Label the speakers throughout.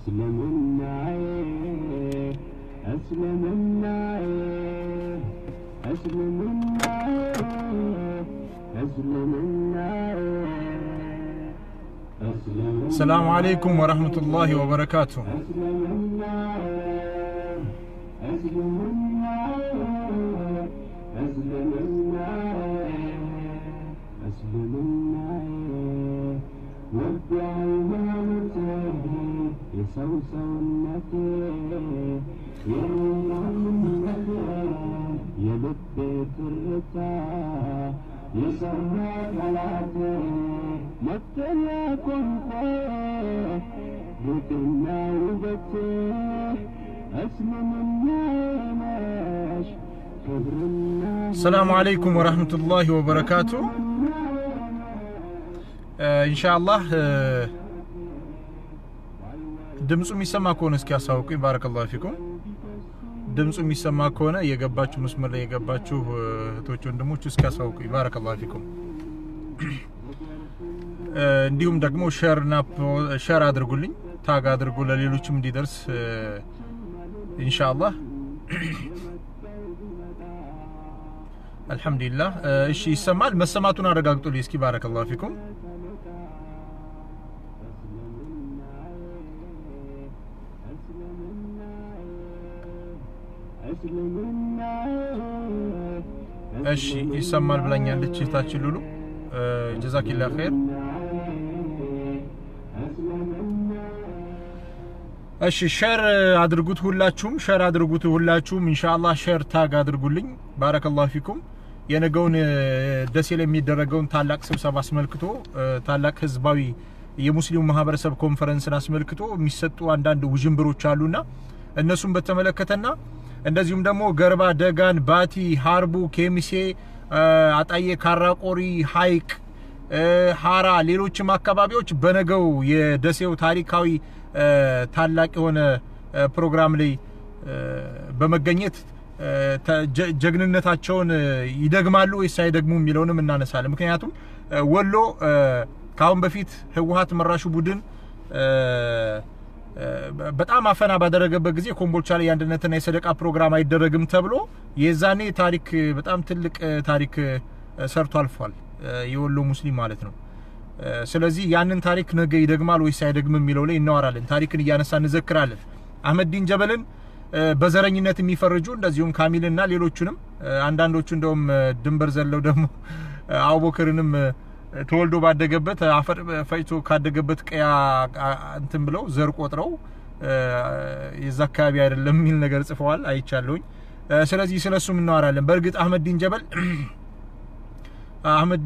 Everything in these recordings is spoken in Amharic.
Speaker 1: እስልምናዬ እስልምናዬ እስልምናዬ እስልምናዬ
Speaker 2: ሰላሙ አለይኩም ወረህመቱላሂ ወበረካቱ።
Speaker 1: የሰው ሰውነቴ የማንነቴ የልቤ ትርታ የሰማ ጠላቴ መጠለያ ቋንቋ ጌጥና ውበቴ እስልምና ነሽ ክብርና
Speaker 2: ሰላሙ አለይኩም ወረህመቱላሂ ወበረካቱ። ኢንሻአላህ ድምፁ የሚሰማ ከሆነ እስኪ ያሳውቁኝ። ባረከላሁ ፊኩም። ድምፁ የሚሰማ ከሆነ የገባችሁ መስመር ላይ የገባችሁ እህቶች ወንድሞች እስኪ ያሳውቁኝ። ባረከላሁ ፊኩም። እንዲሁም ደግሞ ሸርና ሸር አድርጉልኝ፣ ታግ አድርጉ ለሌሎችም እንዲደርስ ኢንሻአላህ። አልሐምዱሊላህ። እሺ ይሰማል። መሰማቱን አረጋግጡልኝ እስኪ። ባረከላሁ ፊኩም። እሺ ይሰማል ብላኛለች እህታችን ሉሉ ጀዛኪላ ኸይር። እሺ ሸር አድርጉት ሁላችሁም፣ ሸር አድርጉት ሁላችሁም። ኢንሻአላህ ሸር ታግ አድርጉልኝ። ባረከላሁ ፊኩም። የነገውን ደሴ ላይ የሚደረገውን ታላቅ ስብሰባ አስመልክቶ ታላቅ ህዝባዊ የሙስሊሙ ማህበረሰብ ኮንፈረንስን አስመልክቶ የሚሰጡ አንዳንድ ውዥንብሮች አሉና እነሱን በተመለከተና እንደዚሁም ደግሞ ገርባ፣ ደጋን፣ ባቲ፣ ሀርቡ፣ ኬሚሴ፣ አጣዬ፣ ካራቆሪ፣ ሀይቅ፣ ሀራ፣ ሌሎችም አካባቢዎች በነገው የደሴው ታሪካዊ ታላቅ የሆነ ፕሮግራም ላይ በመገኘት ጀግንነታቸውን ይደግማሉ ወይስ አይደግሙ የሚለውንም እናነሳለን። ምክንያቱም ወሎ ከአሁን በፊት ህወሀት መራሹ ቡድን በጣም አፈና ባደረገበት ጊዜ ኮምቦልቻ ላይ የአንድነትና የሰደቃ ፕሮግራም አይደረግም ተብሎ የዛኔ ታሪክ በጣም ትልቅ ታሪክ ሰርቶ አልፏል፣ የወሎ ሙስሊም ማለት ነው። ስለዚህ ያንን ታሪክ ነገ ይደግማል ወይስ አይደግምም የሚለው ላይ እናወራለን። ታሪክን እያነሳ እንዘክራለን። አህመዲን ጀበልን በዘረኝነት የሚፈርጁ እንደዚሁም ካሚልና ሌሎቹንም አንዳንዶቹ እንደውም ድንበር ዘለው ደግሞ አቡበክርንም ተወልዶ ባደገበት አፈር ፈጭቶ ካደገበት ቀያ እንትን ብለው ዘር ቆጥረው የዛ አካባቢ አይደለም የሚል ነገር ጽፈዋል፣ አይቻለሁኝ። ስለዚህ ስለሱም እናወራለን። በእርግጥ አህመድ ዲን ጀበል አህመድ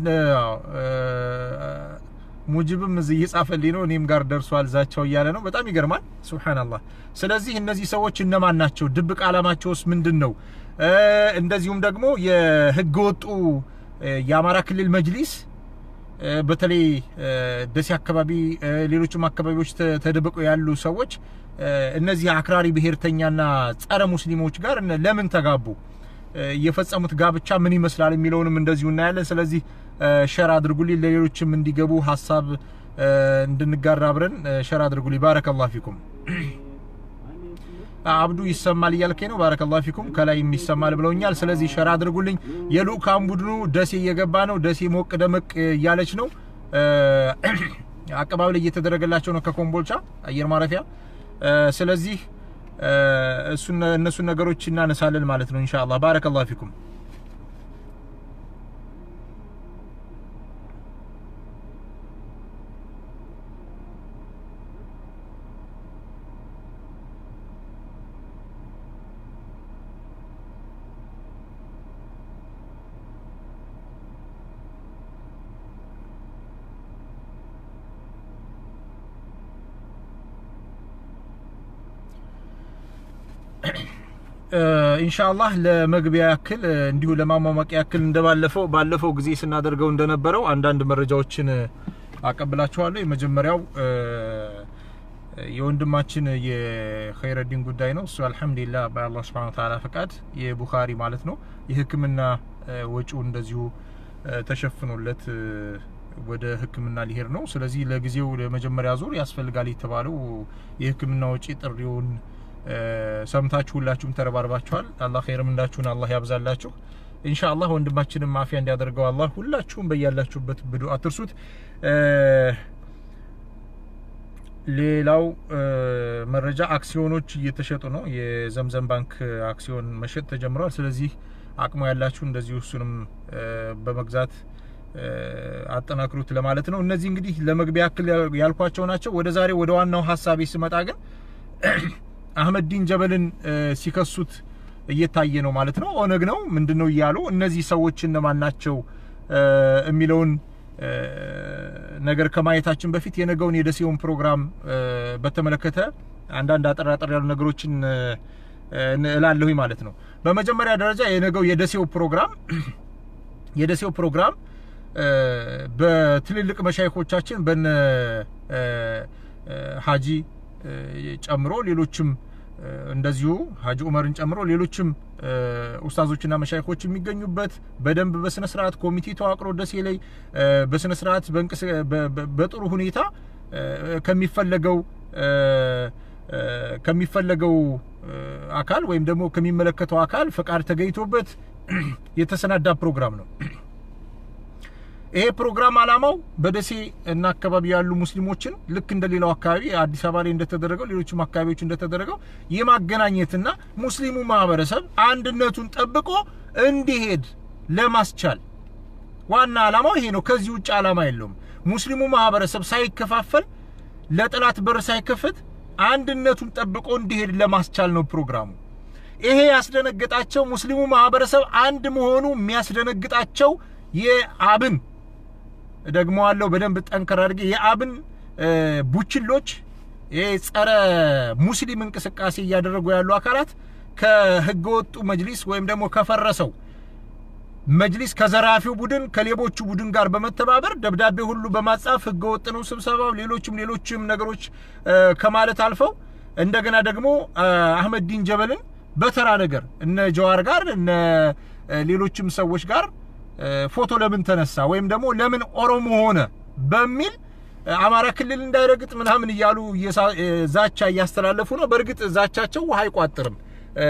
Speaker 2: ሙጅብም እዚህ እየጻፈልኝ ነው፣ እኔም ጋር ደርሷል ዛቻው እያለ ነው። በጣም ይገርማል። ሱብሃንአላህ። ስለዚህ እነዚህ ሰዎች እነማን ናቸው? ድብቅ ዓላማቸውስ ምንድን ነው? እንደዚሁም ደግሞ የህገ ወጡ የአማራ ክልል መጅሊስ በተለይ ደሴ አካባቢ ሌሎችም አካባቢዎች ተደብቀው ያሉ ሰዎች እነዚህ አክራሪ ብሔርተኛና ጸረ ሙስሊሞች ጋር ለምን ተጋቡ? የፈጸሙት ጋብቻ ምን ይመስላል የሚለውንም እንደዚሁ እናያለን። ስለዚህ ሸር አድርጉልኝ፣ ለሌሎችም እንዲገቡ ሀሳብ እንድንጋራ አብረን ሸር አድርጉልኝ። ባረከላሁ ፊኩም። አብዱ ይሰማል እያልከኝ ነው። ባረከላሁ ፊኩም። ከላይም ይሰማል ብለውኛል። ስለዚህ ሸር አድርጉልኝ። የልኡካን ቡድኑ ደሴ እየገባ ነው። ደሴ ሞቅ ደመቅ እያለች ነው። አቀባበል እየተደረገላቸው ነው ከኮምቦልቻ አየር ማረፊያ። ስለዚህ እነሱን ነገሮች እናነሳለን ማለት ነው ኢንሻአላህ። ባረከላሁ ፊኩም። ኢንሻአላህ ለመግቢያ ያክል እንዲሁ ለማሟሟቂያ ያክል እንደባለፈው ባለፈው ጊዜ ስናደርገው እንደነበረው አንዳንድ መረጃዎችን አቀብላችኋለሁ። የመጀመሪያው የወንድማችን የኸይረዲን ጉዳይ ነው። እሱ አልሐምዱሊላህ በአላህ ሱብሓነሁ ወተዓላ ፈቃድ የቡኻሪ ማለት ነው የሕክምና ወጪው እንደዚሁ ተሸፍኖለት ወደ ሕክምና ሊሄድ ነው። ስለዚህ ለጊዜው ለመጀመሪያ ዙር ያስፈልጋል የተባለው የሕክምና ወጪ ጥሪውን እ፣ ሰምታችሁ ሁላችሁም ተረባርባችኋል። አላህ ኸይርም እንዳችሁን አላህ ያብዛላችሁ። ኢንሻአላህ ወንድማችንም ማፊያ እንዲያደርገው አላህ ሁላችሁም በያላችሁበት ብዱ አትርሱት። እ፣ ሌላው እ፣ መረጃ አክሲዮኖች እየተሸጡ ነው። የዘምዘም ባንክ አክሲዮን መሸጥ ተጀምሯል። ስለዚህ አቅሙ ያላችሁ እንደዚሁ እሱንም እ፣ በመግዛት እ፣ አጠናክሩት ለማለት ነው። እነዚህ እንግዲህ ለመግቢያ ያክል ያልኳቸው ናቸው። ወደ ዛሬ ወደ ዋናው ሀሳቤ ስመጣ ግን አህመድ ዲን ጀበልን እ፣ ሲከሱት እየታየ ነው ማለት ነው። ኦነግ ነው ምንድን ነው እያሉ እነዚህ ሰዎች እነማን ናቸው እ፣ የሚለውን እ፣ ነገር ከማየታችን በፊት የነገውን የደሴውን ፕሮግራም እ፣ በተመለከተ አንዳንድ አጠር አጠር ያሉ ነገሮችን እ፣ እላለሁኝ ማለት ነው። በመጀመሪያ ደረጃ የነገው የደሴው ፕሮግራም የደሴው ፕሮግራም እ፣ በትልልቅ መሻይኮቻችን በነ እ፣ እ፣ ሀጂ እ፣ ጨምሮ ሌሎችም እ፣ እንደዚሁ ሀጂ ኡመርን ጨምሮ ሌሎችም እ፣ ኡስታዞችና መሻይኮች የሚገኙበት በደንብ በስነ ስርዓት ኮሚቴ ተዋቅሮ ደሴ ላይ እ፣ በስነ ስርዓት በእንቅስ በ- በ- በጥሩ ሁኔታ እ፣ ከሚፈለገው እ፣ እ፣ ከሚፈለገው እ፣ አካል ወይም ደግሞ ከሚመለከተው አካል ፈቃድ ተገኝቶበት የተሰናዳ ፕሮግራም ነው። ይሄ ፕሮግራም አላማው በደሴ እና አካባቢ ያሉ ሙስሊሞችን ልክ እንደ ሌላው አካባቢ አዲስ አበባ ላይ እንደተደረገው ሌሎችም አካባቢዎች እንደተደረገው የማገናኘትና ሙስሊሙ ማህበረሰብ አንድነቱን ጠብቆ እንዲሄድ ለማስቻል ዋና አላማው ይሄ ነው። ከዚህ ውጭ አላማ የለውም። ሙስሊሙ ማህበረሰብ ሳይከፋፈል ለጠላት በር ሳይከፍት አንድነቱን ጠብቆ እንዲሄድ ለማስቻል ነው ፕሮግራሙ። ይሄ ያስደነገጣቸው ሙስሊሙ ማህበረሰብ አንድ መሆኑ የሚያስደነግጣቸው የአብን ደግሞ አለው በደንብ ጠንከር አድርጌ የአብን እ፣ ቡችሎች ይሄ ጸረ ሙስሊም እንቅስቃሴ እያደረጉ ያሉ አካላት ከህገወጡ መጅሊስ ወይም ደግሞ ከፈረሰው መጅሊስ ከዘራፊው ቡድን ከሌቦቹ ቡድን ጋር በመተባበር ደብዳቤ ሁሉ በማጻፍ ህገወጥ ነው ስብሰባው፣ ሌሎችም ሌሎችም ነገሮች እ፣ ከማለት አልፈው እንደገና ደግሞ እ፣ አህመድ ዲን ጀበልን በተራ ነገር እነ ጀዋር ጋር እነ እ፣ ሌሎችም ሰዎች ጋር እ፣ ፎቶ ለምን ተነሳ ወይም ደግሞ ለምን ኦሮሞ ሆነ በሚል እ፣ አማራ ክልል እንዳይረግጥ ምናምን እያሉ እየሳ- እ፣ ዛቻ እያስተላለፉ ነው። በእርግጥ ዛቻቸው ውሃ አይቋጥርም። እ፣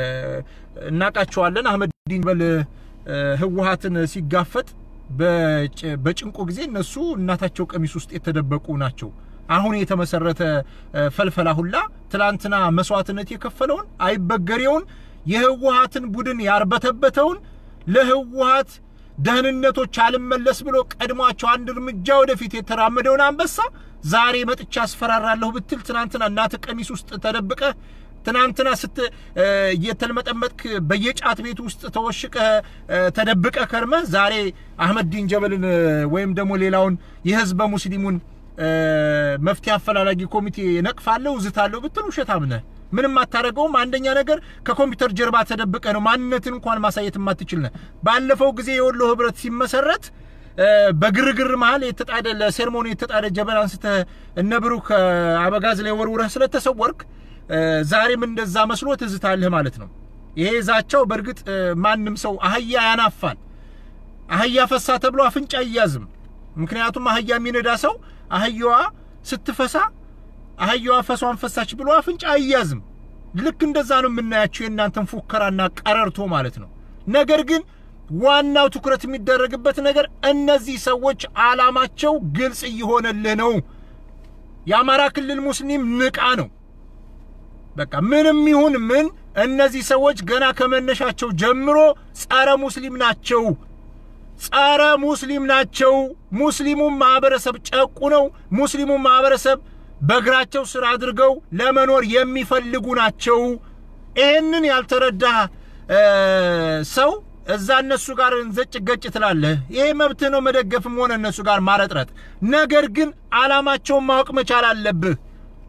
Speaker 2: እናውቃቸዋለን። አህመድ ዲን ጀበል እ፣ ህወሀትን ሲጋፈጥ በጭ- በጭንቁ ጊዜ እነሱ እናታቸው ቀሚስ ውስጥ የተደበቁ ናቸው። አሁን የተመሰረተ እ፣ ፈልፈላ ሁላ ትላንትና መስዋዕትነት የከፈለውን አይበገሬውን የህወሀትን ቡድን ያርበተበተውን ለህወሀት ደህንነቶች አልመለስ ብሎ ቀድሟቸው አንድ እርምጃ ወደፊት የተራመደውን አንበሳ ዛሬ መጥቻ አስፈራራለሁ ብትል ትናንትና እናት ቀሚስ ውስጥ ተደብቀ ትናንትና ስት እ፣ እየተልመጠመጥክ በየጫት ቤት ውስጥ ተወሽቀህ እ፣ ተደብቀህ ከርመህ ዛሬ አህመድ ዲን ጀበልን እ፣ ወይም ደግሞ ሌላውን የህዝበ ሙስሊሙን እ፣ መፍትሄ አፈላላጊ ኮሚቴ ነቅፋለሁ እዝታለሁ ብትል ውሸታም ነህ። ምንም አታደርገውም። አንደኛ ነገር ከኮምፒውተር ጀርባ ተደብቀ ነው ማንነትን እንኳን ማሳየት የማትችል ነህ። ባለፈው ጊዜ የወሎ ህብረት ሲመሰረት እ፣ በግርግር መሀል የተጣደ ለሴርሞኒ የተጣደ ጀበና አንስተህ እነ ብሩክ እ፣ አበጋዝ ላይ ወርውረህ ስለተሰወርክ እ፣ ዛሬም እንደዛ መስሎ ትዝታለህ ማለት ነው። ይሄ ዛቻው በእርግጥ እ፣ ማንም ሰው አህያ ያናፋል። አህያ ፈሳ ተብሎ አፍንጫ አይያዝም። ምክንያቱም አህያ የሚነዳ ሰው አህያዋ ስትፈሳ አህያዋ ፈሷን ፈሳች ብሎ አፍንጫ አይያዝም። ልክ እንደዛ ነው የምናያቸው የእናንተን ፉከራና ቀረርቶ ማለት ነው። ነገር ግን ዋናው ትኩረት የሚደረግበት ነገር እነዚህ ሰዎች አላማቸው ግልጽ እየሆነልህ ነው። የአማራ ክልል ሙስሊም ንቃ ነው። በቃ ምንም ይሁን ምን እነዚህ ሰዎች ገና ከመነሻቸው ጀምሮ ጸረ ሙስሊም ናቸው። ጸረ ሙስሊም ናቸው። ሙስሊሙን ማህበረሰብ ጨቁ ነው። ሙስሊሙን ማህበረሰብ በእግራቸው ስር አድርገው ለመኖር የሚፈልጉ ናቸው። ይህንን ያልተረዳ እ፣ ሰው እዛ እነሱ ጋር እንዘጭ ገጭ ትላለህ። ይሄ መብትህ ነው መደገፍም ሆነ እነሱ ጋር ማረጥረት። ነገር ግን አላማቸውን ማወቅ መቻል አለብህ።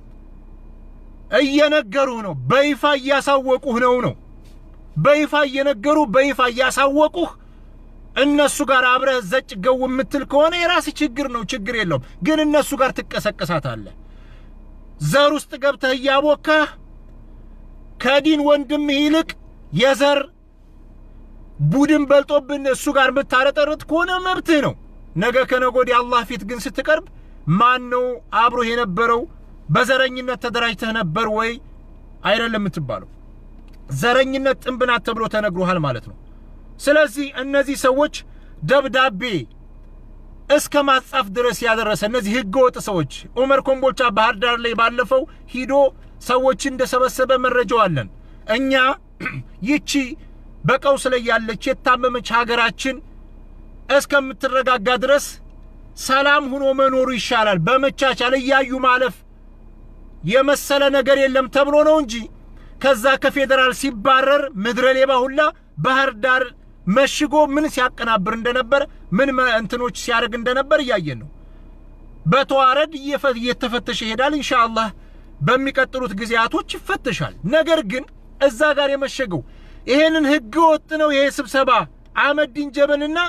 Speaker 2: እየነገሩህ ነው። በይፋ እያሳወቁህ ነው ነው በይፋ እየነገሩ በይፋ እያሳወቁህ እነሱ ጋር አብረህ ዘጭ ገው የምትል ከሆነ የራስህ ችግር ነው፣ ችግር የለውም። ግን እነሱ ጋር ትቀሰቀሳታለህ። ዘር ውስጥ ገብተህ እያቦካህ ከዲን ወንድምህ ይልቅ የዘር ቡድን በልጦብን እሱ ጋር የምታረጠርጥ ከሆነ መብትህ ነው። ነገ ከነገ ወዲያ አላህ ፊት ግን ስትቀርብ ማን ነው አብሮህ የነበረው? በዘረኝነት ተደራጅተህ ነበር ወይ አይደለም የምትባለው። ዘረኝነት ጥንብ ናት ተብሎ ተነግሮሃል ማለት ነው። ስለዚህ እነዚህ ሰዎች ደብዳቤ እስከ ማጻፍ ድረስ ያደረሰ እነዚህ ህገወጥ ሰዎች ኡመር ኮምቦልቻ ባህር ዳር ላይ ባለፈው ሂዶ ሰዎችን እንደሰበሰበ መረጃው አለን። እኛ ይቺ በቀውስ ላይ ያለች የታመመች ሀገራችን እስከምትረጋጋ ድረስ ሰላም ሆኖ መኖሩ ይሻላል። በመቻቻል እያዩ ማለፍ የመሰለ ነገር የለም ተብሎ ነው እንጂ ከዛ ከፌዴራል ሲባረር ምድረ ሌባ ሁላ ባህር ዳር መሽጎ ምን ሲያቀናብር እንደነበር ምን እንትኖች ሲያደርግ እንደነበር እያየን ነው። በተዋረድ እየተፈተሸ ይሄዳል። ኢንሻአላህ በሚቀጥሉት ጊዜያቶች ይፈተሻል። ነገር ግን እዛ ጋር የመሸገው ይሄንን ህገ ወጥ ነው። ይሄ ስብሰባ አህመዲን ጀበልና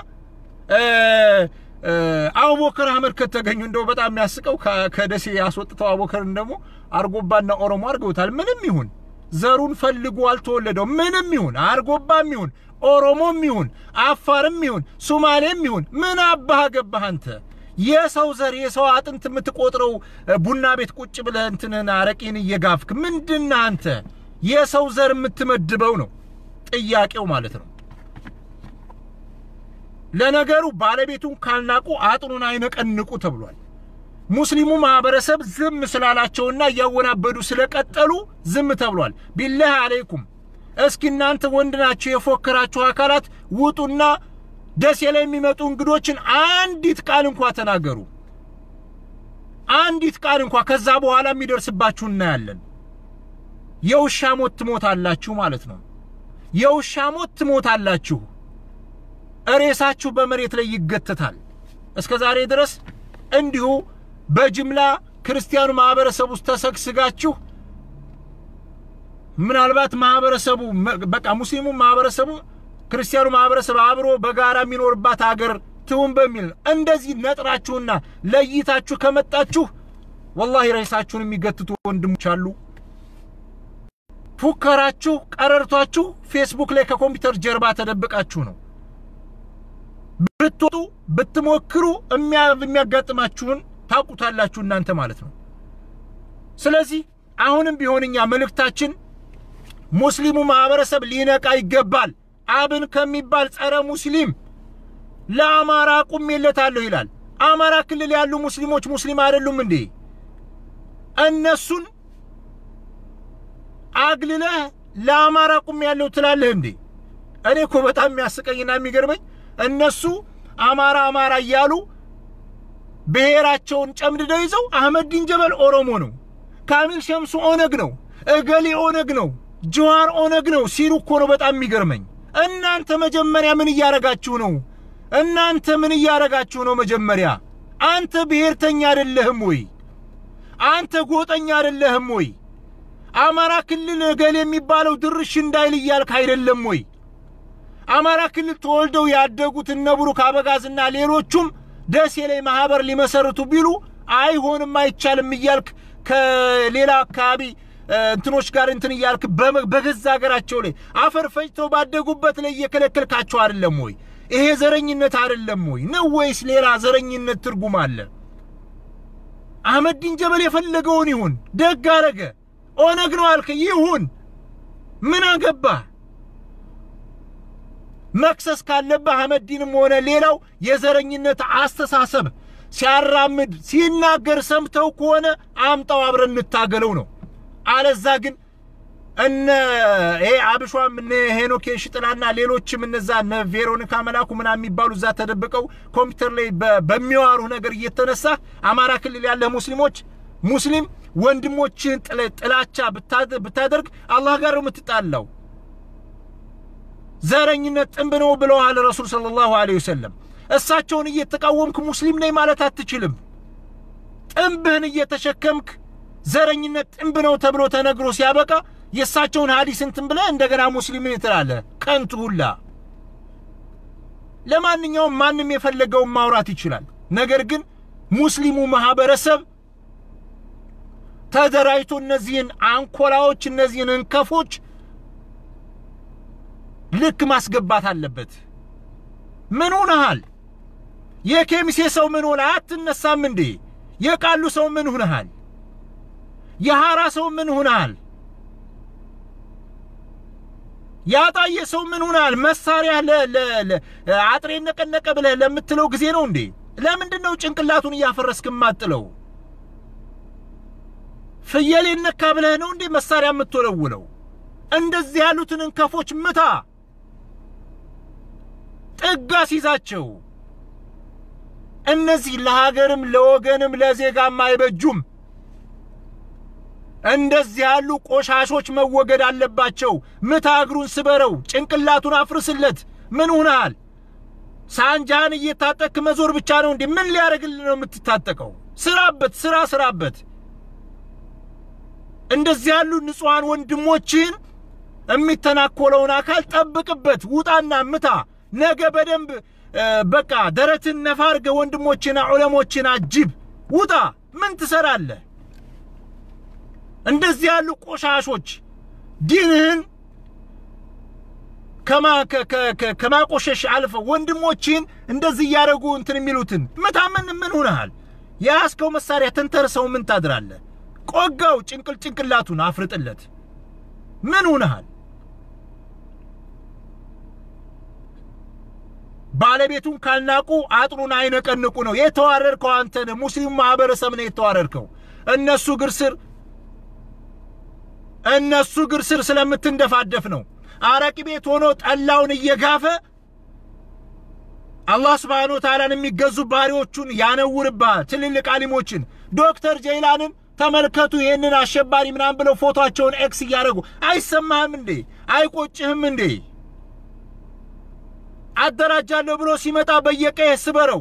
Speaker 2: አቡበከር አህመድ ከተገኙ እንደው በጣም የሚያስቀው ከደሴ ያስወጥተው አቡበከርን ደግሞ አርጎባና ኦሮሞ አድርገውታል። ምንም ይሁን ዘሩን ፈልጎ አልተወለደው ምንም ይሁን አርጎባም ይሁን ኦሮሞም ይሁን አፋርም ይሁን ሱማሌም ይሁን ምን አባህ ገባህ አንተ? የሰው ዘር የሰው አጥንት የምትቆጥረው ቡና ቤት ቁጭ ብለህ እንትንህን አረቄን እየጋፍክ ምንድነህ አንተ? የሰው ዘር የምትመድበው ነው ጥያቄው ማለት ነው። ለነገሩ ባለቤቱን ካልናቁ አጥኑን አይነቀንቁ ተብሏል። ሙስሊሙ ማህበረሰብ ዝም ስላላቸውና እያወናበዱ ስለቀጠሉ ዝም ተብሏል። ቢላህ አለይኩም እስኪ እናንተ ወንድ ናቸው የፎከራችሁ አካላት ውጡና ደሴ ላይ የሚመጡ እንግዶችን አንዲት ቃል እንኳ ተናገሩ። አንዲት ቃል እንኳ ከዛ በኋላ የሚደርስባችሁ እናያለን። የውሻ ሞት ትሞታላችሁ ማለት ነው። የውሻ ሞት ትሞታላችሁ። ሬሳችሁ በመሬት ላይ ይገተታል። እስከ ዛሬ ድረስ እንዲሁ በጅምላ ክርስቲያኑ ማህበረሰብ ውስጥ ተሰግስጋችሁ ምናልባት ማህበረሰቡ በቃ ሙስሊሙ ማህበረሰቡ ክርስቲያኑ ማህበረሰብ አብሮ በጋራ የሚኖርባት ሀገር ትሁን በሚል እንደዚህ ነጥራችሁና ለይታችሁ ከመጣችሁ ወላሂ ሬሳችሁን የሚገትቱ ወንድሞች አሉ። ፉከራችሁ፣ ቀረርቷችሁ ፌስቡክ ላይ ከኮምፒውተር ጀርባ ተደብቃችሁ ነው። ብትወጡ ብትሞክሩ የሚያጋጥማችሁን ታውቁታላችሁ እናንተ ማለት ነው። ስለዚህ አሁንም ቢሆን እኛ መልእክታችን ሙስሊሙ ማህበረሰብ ሊነቃ ይገባል። አብን ከሚባል ጸረ ሙስሊም ለአማራ ቁሜለታለሁ ይላል። አማራ ክልል ያሉ ሙስሊሞች ሙስሊም አይደሉም እንዴ? እነሱን አግልለህ ለአማራ ቁም ያለው ትላለህ እንዴ? እኔ እኮ በጣም የሚያስቀኝና የሚገርመኝ እነሱ አማራ አማራ እያሉ ብሔራቸውን ጨምድደው ይዘው አህመዲን ጀበል ኦሮሞ ነው፣ ካሚል ሸምሱ ኦነግ ነው፣ እገሌ ኦነግ ነው፣ ጀዋር ኦነግ ነው ሲሉ እኮ ነው በጣም የሚገርመኝ። እናንተ መጀመሪያ ምን እያረጋችሁ ነው? እናንተ ምን እያረጋችሁ ነው? መጀመሪያ አንተ ብሔርተኛ አይደለህም ወይ? አንተ ጎጠኛ አይደለህም ወይ? አማራ ክልል እገሌ የሚባለው ድርሽ እንዳይል እያልክ አይደለም ወይ? አማራ ክልል ተወልደው ያደጉት እነ ብሩክ አበጋዝና ሌሎቹም ደሴ ላይ ማህበር ሊመሰርቱ ቢሉ አይሆንም አይቻልም እያልክ ከሌላ አካባቢ እንትኖች ጋር እንትን እያልክ በገዛ ሀገራቸው ላይ አፈር ፈጭተው ባደጉበት ላይ እየከለከልካቸው አይደለም ወይ? ይሄ ዘረኝነት አይደለም ወይ ነው ወይስ ሌላ ዘረኝነት ትርጉም አለ? አህመዲን ጀበል የፈለገውን ይሁን፣ ደግ አረገ። ኦነግ ነው አልክ፣ ይሁን፣ ምን አገባህ? መክሰስ ካለብህ አህመዲንም ሆነ ሌላው የዘረኝነት አስተሳሰብ ሲያራምድ ሲናገር ሰምተው ከሆነ አምጣው አብረን እንታገለው ነው። አለዛ ግን እነ ይሄ አብሿም እነ ሄኖክ ሽጥላና ሌሎችም እነዛ እነ ቬሮኒካ መላኩ ምናምን የሚባሉ እዛ ተደብቀው ኮምፒውተር ላይ በሚዋሩ ነገር እየተነሳ አማራ ክልል ያለ ሙስሊሞች ሙስሊም ወንድሞችህን ጥላቻ ብታደርግ አላህ ጋር ነው የምትጣላው። ዘረኝነት ጥንብ ነው ብለዋል ረሱል ሰለላሁ ዐለይሂ ወሰለም። እሳቸውን እየተቃወምክ ሙስሊም ነኝ ማለት አትችልም። ጥንብህን እየተሸከምክ ዘረኝነት ጥንብ ነው ተብሎ ተነግሮ ሲያበቃ የእሳቸውን ሀዲስ እንትን ብለህ እንደገና ሙስሊም ትላለህ። ከንቱ ሁላ። ለማንኛውም ማንም የፈለገውን ማውራት ይችላል። ነገር ግን ሙስሊሙ ማህበረሰብ ተደራጅቶ እነዚህን አንኮላዎች እነዚህን እንከፎች ልክ ማስገባት አለበት። ምን ሆነሃል? የኬሚሴ ሰው ምን ሆነ? አትነሳም እንዴ? የቃሉ ሰው ምን ሁነሃል? የሐራ ሰው ምን ሁነሃል? ያጣየ ሰው ምን ሁነሃል? መሳሪያ አጥሬ ነቀነቀ ብለህ ለምትለው ጊዜ ነው እንዴ? ለምንድን ነው ጭንቅላቱን እያፈረስክ ማጥለው? ፍየል ነካ ብለህ ነው እንዴ መሳሪያ የምትወለውለው? እንደዚህ ያሉትን እንከፎች ምታ፣ ጥጋ ሲይዛቸው። እነዚህ ለሀገርም ለወገንም ለዜጋም አይበጁም። እንደዚህ ያሉ ቆሻሾች መወገድ አለባቸው። ምታ፣ እግሩን ስበረው፣ ጭንቅላቱን አፍርስለት። ምን ሆነሃል? ሳንጃህን እየታጠቅክ መዞር ብቻ ነው እንዴ? ምን ሊያደርግልህ ነው የምትታጠቀው? ስራበት፣ ስራ ስራበት። እንደዚህ ያሉ ንጹሐን ወንድሞችን የሚተናኮለውን አካል ጠብቅበት። ውጣና ምታ። ነገ በደንብ በቃ ደረትን ነፋ አድርገህ ወንድሞችና ዑለሞችን አጅብ። ውጣ። ምን ትሰራለህ? እንደዚህ ያሉ ቆሻሾች ዲንህን ከማቆሸሽ አልፈው ወንድሞችን እንደዚህ እያደረጉ እንትን የሚሉትን ምታ። ምን ምን ሁነሃል? የያዝከው መሳሪያ ተንተርሰው ምን ታድራለህ? ቆጋው ጭንቅል ጭንቅላቱን አፍርጥለት። ምን ሁነሃል? ባለቤቱን ካልናቁ አጥሩን አይነቀንቁ ነው። የተዋረድከው አንተ ነህ። ሙስሊሙ ማህበረሰብ ነው የተዋረድከው። እነሱ እግር ስር እነሱ እግር ስር ስለምትንደፋደፍ ነው። አረቂ ቤት ሆኖ ጠላውን እየጋፈ አላህ ስብሓነ ወተዓላን የሚገዙ ባሪዎቹን ያነውርብሃል። ትልልቅ አሊሞችን ዶክተር ጀይላንን ተመልከቱ። ይህንን አሸባሪ ምናምን ብለው ፎቶቸውን ኤክስ እያደረጉ አይሰማህም እንዴ? አይቆጭህም እንዴ? አደራጃለሁ ብሎ ሲመጣ በየቀየ ስበረው።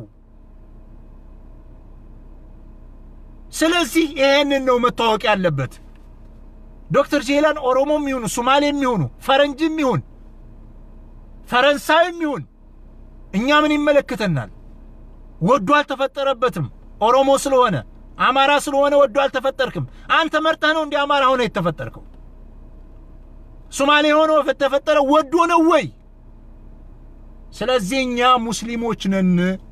Speaker 2: ስለዚህ ይሄንን ነው መታወቅ ያለበት። ዶክተር ጄላን ኦሮሞም ይሁኑ ሶማሌም ይሁኑ ፈረንጅም ይሁን ፈረንሳይም ይሁን እኛ ምን ይመለከተናል? ወዶ አልተፈጠረበትም። ኦሮሞ ስለሆነ አማራ ስለሆነ ወዶ አልተፈጠርክም። አንተ መርጠህ ነው እንዲ አማራ ሆነ የተፈጠርከው። ሶማሌ ሆኖ ተፈጠረ ወዶ ነው ወይ? ስለዚህ እኛ ሙስሊሞች ነን፣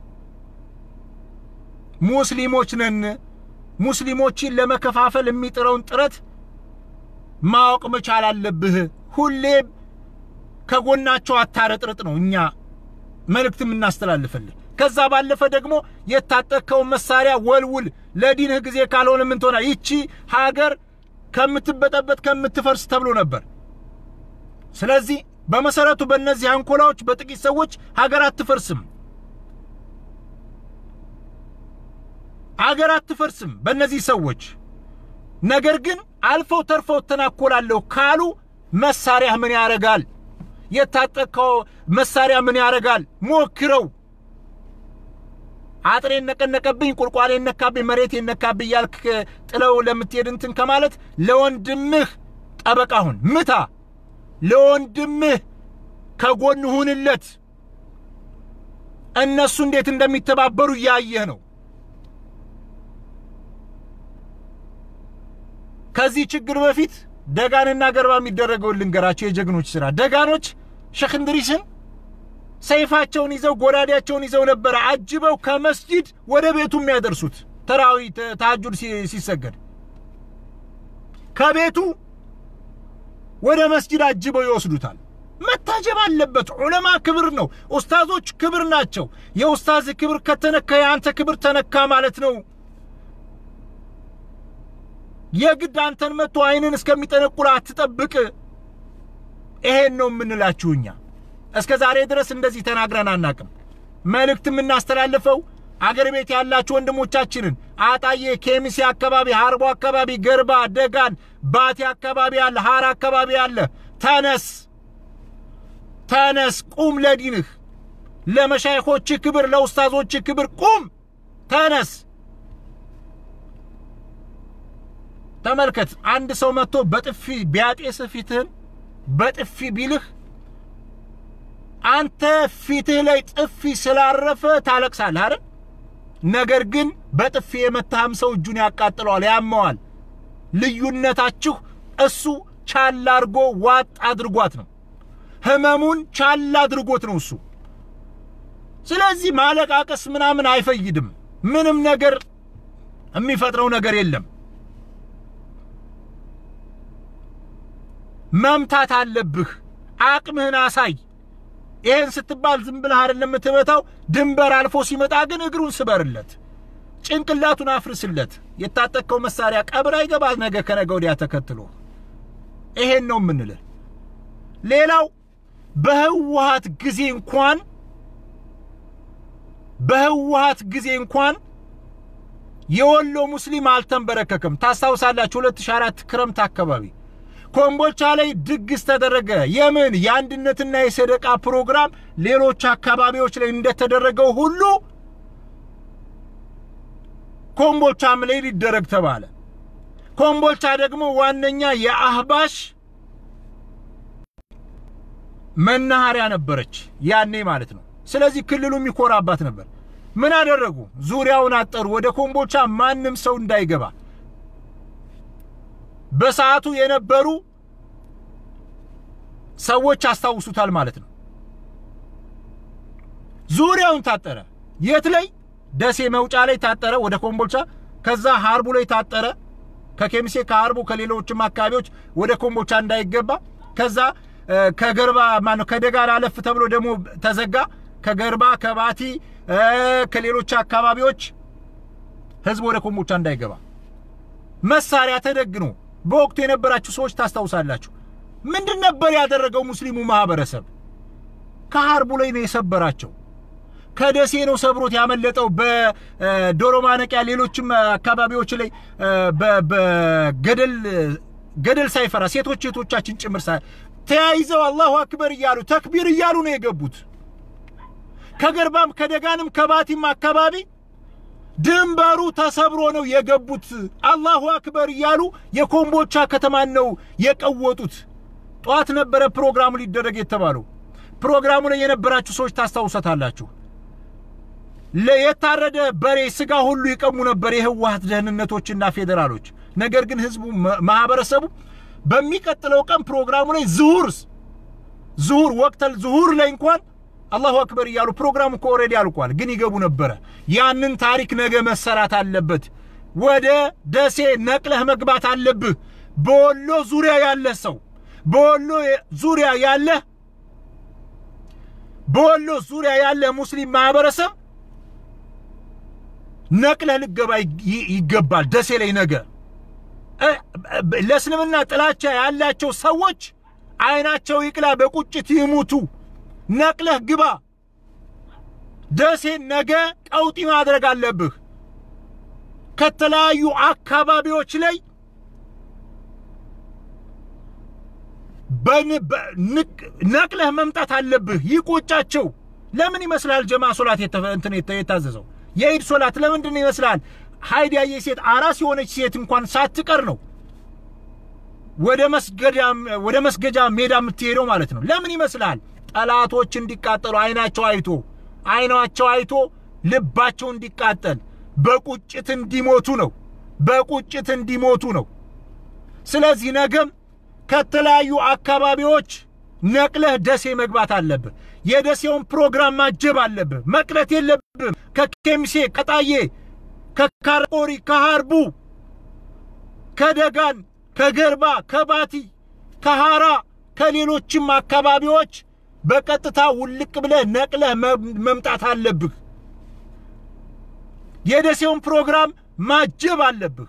Speaker 2: ሙስሊሞች ነን። ሙስሊሞችን ለመከፋፈል የሚጥረውን ጥረት ማወቅ መቻል አለብህ። ሁሌም ከጎናቸው አታረጥርጥ ነው እኛ መልእክት የምናስተላልፈልህ። ከዛ ባለፈ ደግሞ የታጠቅከውን መሳሪያ ወልውል። ለዲንህ ጊዜ ካልሆነ ምን ትሆና? ይቺ ሀገር ከምትበጠበጥ ከምትፈርስ ተብሎ ነበር። ስለዚህ በመሰረቱ በእነዚህ አንኮላዎች በጥቂት ሰዎች ሀገር አትፈርስም። ሀገር አትፈርስም በእነዚህ ሰዎች። ነገር ግን አልፈው ተርፈው ተናኮላለሁ ካሉ መሳሪያ ምን ያረጋል? የታጠቅከው መሳሪያ ምን ያረጋል? ሞክረው። አጥሬ ነቀነቀብኝ፣ ቁልቋሌ ነካብኝ፣ መሬት ነካብኝ ያልክ ጥለው ለምትሄድ እንትን ከማለት ለወንድምህ ጠበቃ ሁን፣ ምታ። ለወንድምህ ከጎን ሁንለት። እነሱ እንዴት እንደሚተባበሩ እያየህ ነው። ከዚህ ችግር በፊት ደጋንና ገርባ የሚደረገውን ልንገራቸው። የጀግኖች ስራ ደጋኖች ሼክ እንድሪስን ሰይፋቸውን ይዘው ጎራዴያቸውን ይዘው ነበረ አጅበው ከመስጂድ ወደ ቤቱ የሚያደርሱት ተራዊ ተሐጁድ ሲሰገድ ከቤቱ ወደ መስጂድ አጅበው ይወስዱታል። መታጀብ አለበት። ዑለማ ክብር ነው። ኡስታዞች ክብር ናቸው። የኡስታዝ ክብር ከተነካ የአንተ ክብር ተነካ ማለት ነው። የግድ አንተን መጥቶ አይንን እስከሚጠነቁላ አትጠብቅ። ይሄን ነው የምንላችሁ እኛ። እስከ ዛሬ ድረስ እንደዚህ ተናግረን አናቅም። መልእክት የምናስተላልፈው አገር ቤት ያላችሁ ወንድሞቻችንን አጣዬ፣ ኬሚሴ አካባቢ፣ ሀርቦ አካባቢ፣ ገርባ፣ ደጋን፣ ባቴ አካባቢ ያለ፣ ሀራ አካባቢ ያለ ተነስ፣ ተነስ፣ ቁም ለዲንህ፣ ለመሻይኾችህ ክብር፣ ለኡስታዞችህ ክብር ቁም፣ ተነስ። ተመልከት፣ አንድ ሰው መጥቶ በጥፊ ቢያጤስህ ፊትህን በጥፊ ቢልህ አንተ ፊትህ ላይ ጥፊ ስላረፈ ታለቅሳለህ አይደል? ነገር ግን በጥፊ የመታህም ሰው እጁን ያቃጥለዋል፣ ያመዋል። ልዩነታችሁ እሱ ቻል አድርጎ ዋጥ አድርጓት ነው። ህመሙን ቻል አድርጎት ነው እሱ። ስለዚህ ማለቃቀስ ምናምን አይፈይድም። ምንም ነገር የሚፈጥረው ነገር የለም። መምታት አለብህ። አቅምህን አሳይ። ይሄን ስትባል ዝም ብለህ አይደለም የምትመታው። ድንበር አልፎ ሲመጣ ግን እግሩን ስበርለት፣ ጭንቅላቱን አፍርስለት። የታጠቅከው መሳሪያ ቀብር አይገባ ነገ ከነገ ወዲያ ተከትሎ። ይሄን ነው የምንልህ። ሌላው በህወሀት ጊዜ እንኳን በህወሀት ጊዜ እንኳን የወሎ ሙስሊም አልተንበረከከም። ታስታውሳላችሁ 2004 ክረምት አካባቢ ኮምቦልቻ ላይ ድግስ ተደረገ። የምን የአንድነትና የሰደቃ ፕሮግራም ሌሎች አካባቢዎች ላይ እንደተደረገው ሁሉ ኮምቦልቻም ላይ ሊደረግ ተባለ። ኮምቦልቻ ደግሞ ዋነኛ የአህባሽ መናኸሪያ ነበረች ያኔ ማለት ነው። ስለዚህ ክልሉ የሚኮራባት ነበር። ምን አደረጉ? ዙሪያውን አጠሩ። ወደ ኮምቦልቻ ማንም ሰው እንዳይገባ በሰዓቱ የነበሩ ሰዎች አስታውሱታል ማለት ነው። ዙሪያውን ታጠረ። የት ላይ? ደሴ መውጫ ላይ ታጠረ፣ ወደ ኮምቦልቻ። ከዛ ሀርቡ ላይ ታጠረ፣ ከኬሚሴ ከሀርቡ ከሌሎችም አካባቢዎች ወደ ኮምቦልቻ እንዳይገባ። ከዛ ከገርባ ማነው ከደጋር አለፍ ተብሎ ደግሞ ተዘጋ። ከገርባ ከባቲ ከሌሎች አካባቢዎች ህዝብ ወደ ኮምቦልቻ እንዳይገባ መሳሪያ ተደግኖ በወቅቱ የነበራችሁ ሰዎች ታስታውሳላችሁ። ምንድን ነበር ያደረገው ሙስሊሙ ማህበረሰብ? ከሀርቡ ላይ ነው የሰበራቸው። ከደሴ ነው ሰብሮት ያመለጠው። በዶሮ ማነቂያ ሌሎችም አካባቢዎች ላይ በገደል ገደል ሳይፈራ ሴቶች ሴቶቻችን ጭምር ሳ ተያይዘው አላሁ አክበር እያሉ ተክቢር እያሉ ነው የገቡት። ከገርባም ከደጋንም ከባቲም አካባቢ ድንበሩ ተሰብሮ ነው የገቡት። አላሁ አክበር እያሉ የኮምቦልቻ ከተማን ነው የቀወጡት። ጠዋት ነበረ ፕሮግራሙ ሊደረግ የተባለው። ፕሮግራሙ ላይ የነበራችሁ ሰዎች ታስታውሰታላችሁ። የታረደ በሬ ስጋ ሁሉ ይቀሙ ነበር የህወሀት ደህንነቶችና ፌዴራሎች። ነገር ግን ህዝቡ ማህበረሰቡ በሚቀጥለው ቀን ፕሮግራሙ ላይ ዝሁር ዝሁር ወቅተል ዝሁር ላይ እንኳን አላሁ አክበር እያሉ ፕሮግራሙ እኮ ኦልሬዲ አልቋል፣ ግን ይገቡ ነበረ። ያንን ታሪክ ነገ መሰራት አለበት። ወደ ደሴ ነቅለህ መግባት አለብህ። በወሎ ዙሪያ ያለህ ሰው በወሎ ዙሪያ ያለህ በወሎ ዙሪያ ያለህ ሙስሊም ማህበረሰብ ነቅለህ ልገባ ይገባል። ደሴ ላይ ነገ ለእስልምና ጥላቻ ያላቸው ሰዎች አይናቸው ይቅላ፣ በቁጭት ይሙቱ። ነቅለህ ግባ። ደሴን ነገ ቀውጢ ማድረግ አለብህ። ከተለያዩ አካባቢዎች ላይ ነቅለህ መምጣት አለብህ። ይቆጫቸው። ለምን ይመስላል ጀማ ሶላት እንትን የታዘዘው የኢድ ሶላት ለምንድን ይመስላል? ሀይድ ያየ ሴት አራስ የሆነች ሴት እንኳን ሳትቀር ነው ወደ መስገጃ ወደ መስገጃ ሜዳ የምትሄደው ማለት ነው። ለምን ይመስላል? ጠላቶች እንዲቃጠሉ አይናቸው አይቶ አይናቸው አይቶ ልባቸው እንዲቃጠል በቁጭት እንዲሞቱ ነው። በቁጭት እንዲሞቱ ነው። ስለዚህ ነገም ከተለያዩ አካባቢዎች ነቅለህ ደሴ መግባት አለብህ። የደሴውን ፕሮግራም ማጀብ አለብህ። መቅረት የለብህም። ከኬምሴ፣ ከጣዬ፣ ከካርቆሪ፣ ከሃርቡ፣ ከደጋን፣ ከገርባ፣ ከባቲ፣ ከሃራ ከሌሎችም አካባቢዎች በቀጥታ ውልቅ ብለህ ነቅለህ መምጣት አለብህ። የደሴውን ፕሮግራም ማጀብ አለብህ።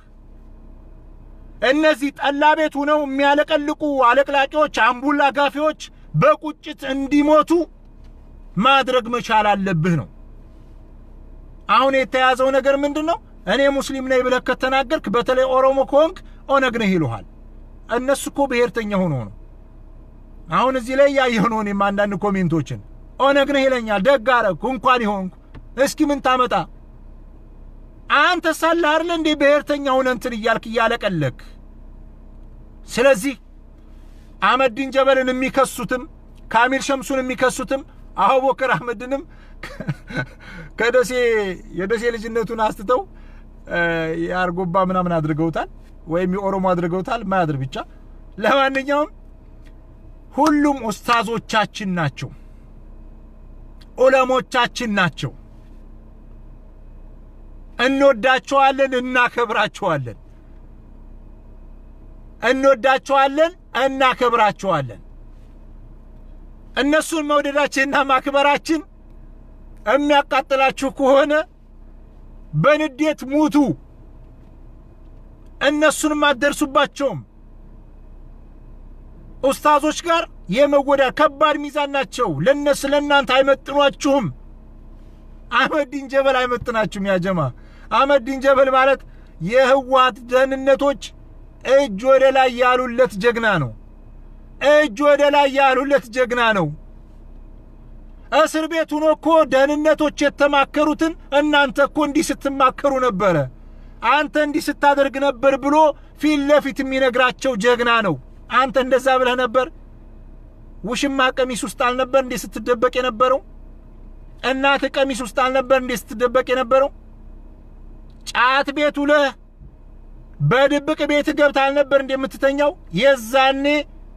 Speaker 2: እነዚህ ጠላ ቤት ሆነው የሚያለቀልቁ አለቅላቂዎች፣ አምቡላ ጋፊዎች በቁጭት እንዲሞቱ ማድረግ መቻል አለብህ ነው። አሁን የተያዘው ነገር ምንድን ነው? እኔ ሙስሊም ነኝ ብለህ ከተናገርክ በተለይ ኦሮሞ ከሆንክ ኦነግ ነህ ይሉሃል። እነሱ እኮ ብሔርተኛ ሆኖ ነው። አሁን እዚህ ላይ ያየሁ ነው እኔም አንዳንድ ኮሜንቶችን ኦነግ ነህ ይለኛል። ደግ አደረግኩ እንኳን ይሆንኩ። እስኪ ምን ታመጣ አንተ ሳለ አይደል እንዴ ብሔርተኛ ሆነ እንትን እያልክ እያለቀለክ። ስለዚህ አህመዲን ጀበልን የሚከሱትም ካሚል ሸምሱን የሚከሱትም አቡበከር አህመድንም ከደሴ የደሴ ልጅነቱን አስትተው የአርጎባ ምናምን አድርገውታል፣ ወይም የኦሮሞ አድርገውታል። ማያድር ብቻ። ለማንኛውም ሁሉም ኡስታዞቻችን ናቸው። ዑለሞቻችን ናቸው። እንወዳቸዋለን፣ እናከብራቸዋለን። እንወዳቸዋለን፣ እናከብራቸዋለን። እነሱን መውደዳችንና ማክበራችን የሚያቃጥላችሁ ከሆነ በንዴት ሙቱ። እነሱንም አትደርሱባቸውም። ኡስታዞች ጋር የመወዳ ከባድ ሚዛን ናቸው። ለነሱ ለእናንተ አይመጥኗችሁም። አህመዲን ጀበል አይመጥናችሁም። ያጀማ አህመዲን ጀበል ማለት የህወሓት ደህንነቶች እጅ ወደ ላይ ያሉለት ጀግና ነው። እጅ ወደ ላይ ያሉለት ጀግና ነው። እስር ቤት ሆኖ እኮ ደህንነቶች የተማከሩትን እናንተ እኮ እንዲህ ስትማከሩ ነበረ፣ አንተ እንዲህ ስታደርግ ነበር ብሎ ፊት ለፊት የሚነግራቸው ጀግና ነው። አንተ እንደዛ ብለህ ነበር። ውሽማ ቀሚስ ውስጥ አልነበር እንዴ ስትደበቅ የነበረው? እናት ቀሚስ ውስጥ አልነበር እንዴ ስትደበቅ የነበረው? ጫት ቤት ውለህ በድብቅ ቤት ገብተህ አልነበር እንዴ የምትተኛው? የዛኔ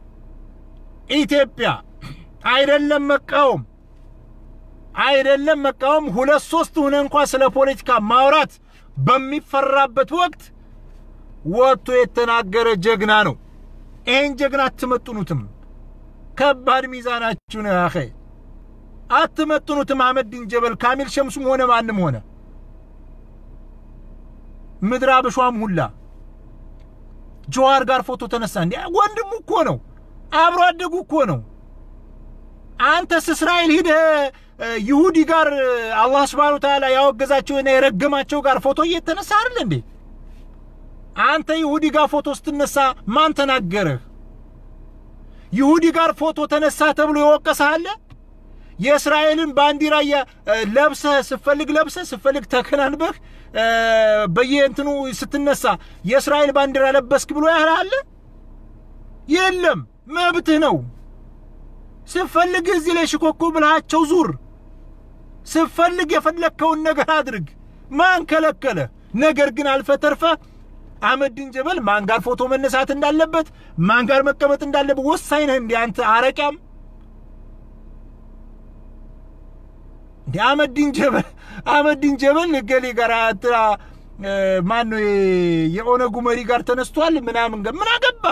Speaker 2: ኢትዮጵያ አይደለም መቃወም አይደለም መቃወም ሁለት ሶስት ሆነ እንኳ ስለ ፖለቲካ ማውራት በሚፈራበት ወቅት ወጥቶ የተናገረ ጀግና ነው። ይህን ጀግና አትመጥኑትም። ከባድ ሚዛናችሁ ነው ያኼ አትመጥኑትም። አህመዲን ጀበል ካሚል ሸምሱም ሆነ ማንም ሆነ ምድር አበሿም ሁላ ጀዋር ጋር ፎቶ ተነሳ። እንዲ ወንድሙ እኮ ነው፣ አብሮ አደጉ እኮ ነው። አንተስ እስራኤል ሂደህ ይሁዲ ጋር አላህ ስብሓነ ወተዓላ ያወገዛቸውና የረገማቸው ጋር ፎቶ እየተነሳ አይደል እንዴ? አንተ ይሁዲ ጋር ፎቶ ስትነሳ ማን ተናገረህ? ይሁዲ ጋር ፎቶ ተነሳ ተብሎ የወቀሰህ አለ? የእስራኤልን ባንዲራ ለብሰህ ስፈልግ ለብሰህ ስፈልግ ተከናንበህ በየእንትኑ ስትነሳ የእስራኤል ባንዲራ ለበስክ ብሎ ያህል አለ? የለም፣ መብትህ ነው። ስፈልግ እዚህ ላይ ሽኮኮ ብልሃቸው ዙር። ስፈልግ የፈለግከውን ነገር አድርግ። ማን ከለከለ? ነገር ግን አልፈ ተርፈ አህመዲን ጀበል ማን ጋር ፎቶ መነሳት እንዳለበት ማን ጋር መቀመጥ እንዳለበት ወሳኝ ነህ። እንዲ አንተ አረቂያም እንዲ አህመዲን ጀበል አህመዲን ጀበል ገሌ ጋር ማን ነው የኦነጉ መሪ ጋር ተነስቷል ምናምን ምን አገባ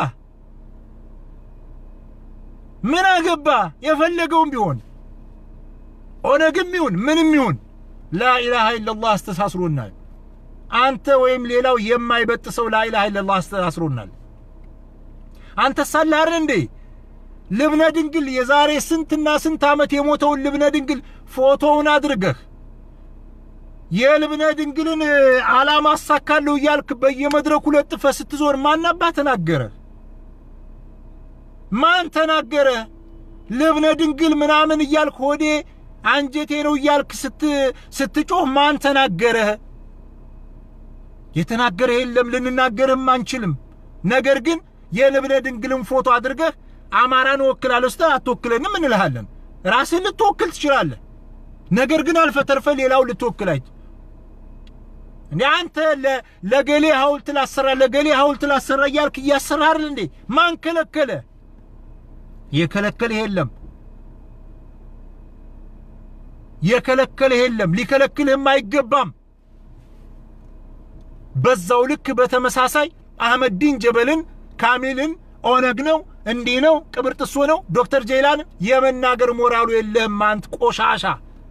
Speaker 2: ምን አገባ? የፈለገውም ቢሆን ኦነግም ይሁን ምንም ይሁን ላኢላሃ ኢለላህ አስተሳስሮናል። አንተ ወይም ሌላው የማይበጥሰው ላኢላሃ ኢለላህ አስተሳስሮናል። አንተ ሳላር እንዴ ልብነ ድንግል የዛሬ ስንትና ስንት ዓመት የሞተውን ልብነ ድንግል ፎቶውን አድርገህ የልብነ ድንግልን ዓላማ አሳካለሁ እያልክ በየመድረኩ ለጥፈህ ስትዞር ማናባ ተናገረ? ማን ተናገረ? ልብነ ድንግል ምናምን እያልክ ሆዴ አንጀቴ ነው እያልክ ስትጮህ ማን ተናገረ? የተናገረ የለም፣ ልንናገርህም አንችልም። ነገር ግን የልብነ ድንግልን ፎቶ አድርገህ አማራን እወክላለሁ ስትል አትወክለንም እንልሃለን። ራስህን ልትወክል ትችላለህ። ነገር ግን አልፈ ተርፈ ሌላው ልትወክል አይ እንዴ አንተ ለገሌ ሐውልት ላሰራ ለገሌ ሐውልት ላሰራ እያልክ እያሰራህ እንዴ? ማን ከለከለ? የከለከለህ የለም። የከለከለህ የለም። ሊከለክልህም አይገባም። በዛው ልክ በተመሳሳይ አህመዲን ጀበልን ካሚልን ኦነግ ነው እንዲህ ነው ቅብርጥሶ ነው ዶክተር ጄላን የመናገር ሞራሉ የለህም አንት ቆሻሻ።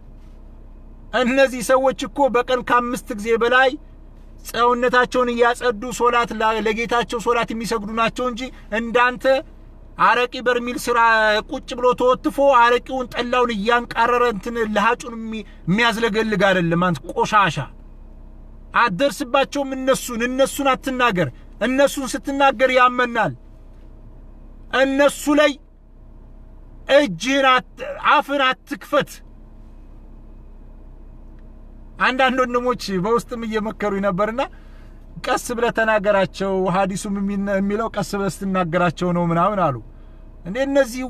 Speaker 2: እነዚህ ሰዎች እኮ በቀን ከአምስት ጊዜ በላይ ሰውነታቸውን እያጸዱ ሶላት ለጌታቸው ሶላት የሚሰግዱ ናቸው እንጂ እንዳንተ አረቂ በርሚል ስራ ቁጭ ብሎ ተወትፎ አረቂውን ጠላውን እያንቃረረ እንትን ለሃጩን የሚያዝለገልግ አይደለም። አንተ ቆሻሻ አትደርስባቸውም። እነሱን እነሱን አትናገር። እነሱን ስትናገር ያመናል። እነሱ ላይ እጅህን አፍን አትክፈት። አንዳንድ ወንድሞች በውስጥም እየመከሩኝ ነበርና ቀስ ብለህ ተናገራቸው፣ ሀዲሱም የሚለው ቀስ ብለህ ስትናገራቸው ነው ምናምን አሉ። እንዴ እነዚህ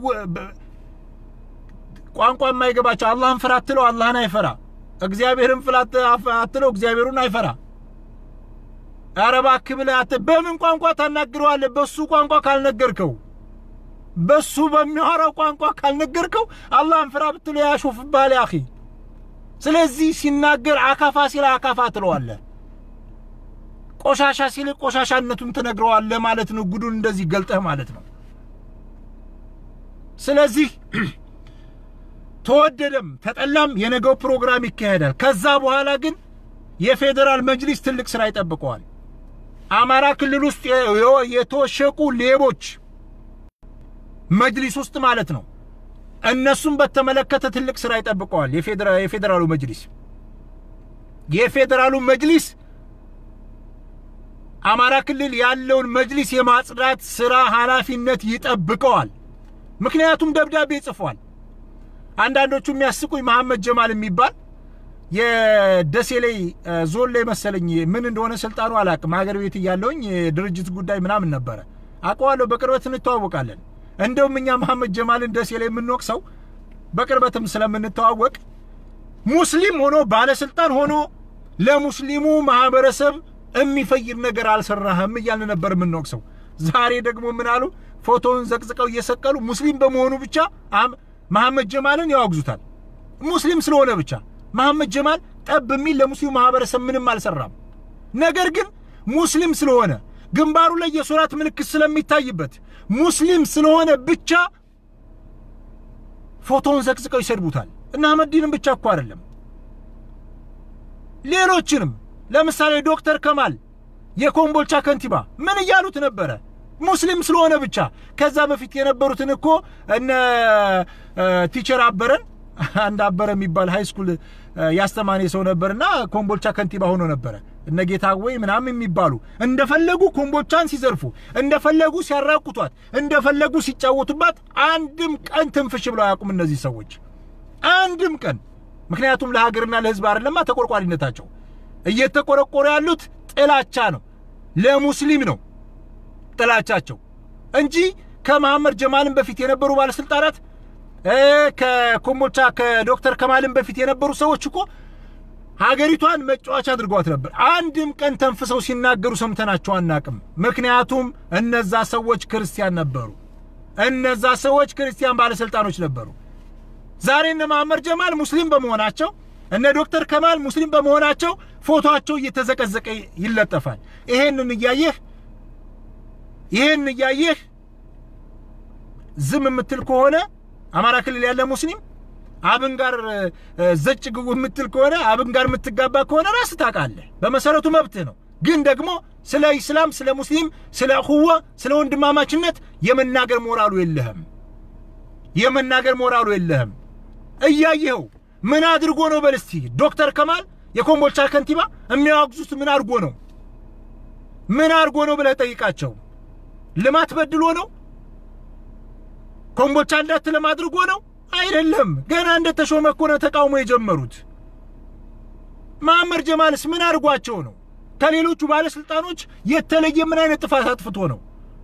Speaker 2: ቋንቋ የማይገባቸው አላህን ፍራ አትለው አላህን አይፈራ፣ እግዚአብሔርን ፍራ አትለው እግዚአብሔሩን አይፈራ። ኧረ እባክህ ብለህ በምን ቋንቋ ታናግረዋለህ? በሱ ቋንቋ ካልነገርከው በሱ በሚያወራው ቋንቋ ካልነገርከው አላህን ፍራ ብትለው ያሾፍብሃል። ያኺ ስለዚህ ሲናገር አካፋ ሲል አካፋ ትለዋለህ። ቆሻሻ ሲል ቆሻሻነቱን ትነግረዋለህ ማለት ነው። ጉዱን እንደዚህ ገልጠህ ማለት ነው። ስለዚህ ተወደደም ተጠላም የነገው ፕሮግራም ይካሄዳል። ከዛ በኋላ ግን የፌዴራል መጅሊስ ትልቅ ስራ ይጠብቀዋል። አማራ ክልል ውስጥ የተወሸቁ ሌቦች መጅሊስ ውስጥ ማለት ነው። እነሱም በተመለከተ ትልቅ ስራ ይጠብቀዋል። የፌዴራሉ መጅሊስ የፌዴራሉ መጅሊስ አማራ ክልል ያለውን መጅሊስ የማጽዳት ስራ ኃላፊነት ይጠብቀዋል። ምክንያቱም ደብዳቤ ጽፏል። አንዳንዶቹ የሚያስቁኝ መሐመድ ጀማል የሚባል የደሴ ላይ ዞን ላይ መሰለኝ ምን እንደሆነ ስልጣኑ አላቅም። ሀገር ቤት እያለውኝ የድርጅት ጉዳይ ምናምን ነበረ አውቀዋለሁ። በቅርበት እንተዋወቃለን። እንደውም እኛ መሐመድ ጀማልን ደሴ ላይ የምንወቅሰው በቅርበትም ስለምንተዋወቅ ሙስሊም ሆኖ ባለስልጣን ሆኖ ለሙስሊሙ ማህበረሰብ የሚፈይድ ነገር አልሰራህም እያልን ነበር የምንወቅሰው። ዛሬ ደግሞ ምን አሉ? ፎቶውን ዘቅዝቀው እየሰቀሉ ሙስሊም በመሆኑ ብቻ መሐመድ ጀማልን ያወግዙታል። ሙስሊም ስለሆነ ብቻ መሐመድ ጀማል ጠብ የሚል ለሙስሊሙ ማህበረሰብ ምንም አልሰራም። ነገር ግን ሙስሊም ስለሆነ ግንባሩ ላይ የሶላት ምልክት ስለሚታይበት ሙስሊም ስለሆነ ብቻ ፎቶውን ዘቅዝቀው ይሰድቡታል። እና አህመዲንም ብቻ እኮ አይደለም ሌሎችንም ለምሳሌ ዶክተር ከማል የኮምቦልቻ ከንቲባ ምን እያሉት ነበረ? ሙስሊም ስለሆነ ብቻ። ከዛ በፊት የነበሩትን እኮ እነ ቲቸር አበረን አንድ አበረ የሚባል ሃይ ስኩል ያስተማሪ ሰው ነበርና ኮምቦልቻ ከንቲባ ሆኖ ነበረ። እነ ጌታወይ ምናምን የሚባሉ እንደፈለጉ ኮምቦልቻን ሲዘርፉ፣ እንደፈለጉ ሲያራቁቷት፣ እንደፈለጉ ሲጫወቱባት አንድም ቀን ትንፍሽ ብለው አያውቁም እነዚህ ሰዎች አንድም ቀን። ምክንያቱም ለሀገርና ለሕዝብ አይደለማ ተቆርቋሪነታቸው። እየተቆረቆሩ ያሉት ጥላቻ ነው፣ ለሙስሊም ነው ጥላቻቸው እንጂ ከመሐመድ ጀማልን በፊት የነበሩ ባለስልጣናት ከኮምቦልቻ ከዶክተር ከማልን በፊት የነበሩ ሰዎች እኮ ሀገሪቷን መጫወቻ አድርገዋት ነበር። አንድም ቀን ተንፍሰው ሲናገሩ ሰምተናቸው አናቅም። ምክንያቱም እነዛ ሰዎች ክርስቲያን ነበሩ። እነዛ ሰዎች ክርስቲያን ባለስልጣኖች ነበሩ። ዛሬ እነ መሐመድ ጀማል ሙስሊም በመሆናቸው እነ ዶክተር ከማል ሙስሊም በመሆናቸው ፎቶአቸው እየተዘቀዘቀ ይለጠፋል። ይሄንን እያየህ ይሄን እያየህ ዝም የምትል ከሆነ አማራ ክልል ያለ ሙስሊም አብን ጋር ዘጭ ግቡ የምትል ከሆነ አብን ጋር የምትጋባ ከሆነ ራስ ታውቃለህ። በመሰረቱ መብትህ ነው። ግን ደግሞ ስለ ኢስላም፣ ስለ ሙስሊም፣ ስለ እኹዋ፣ ስለ ወንድማማችነት የመናገር ሞራሉ የለህም። የመናገር ሞራሉ የለህም። እያየኸው ምን አድርጎ ነው በል እስቲ ዶክተር ከማል የኮምቦልቻ ከንቲባ የሚያወግዙት ምን አድርጎ ነው? ምን አድርጎ ነው ብለህ ጠይቃቸው። ልማት በድሎ ነው? ኮምቦልቻ እንዳትለም አድርጎ ነው? አይደለም። ገና እንደተሾመ እኮ ነው ተቃውሞ የጀመሩት። መሐመድ ጀማልስ ምን አድርጓቸው ነው? ከሌሎቹ ባለስልጣኖች የተለየ ምን አይነት ጥፋት አጥፍቶ ነው?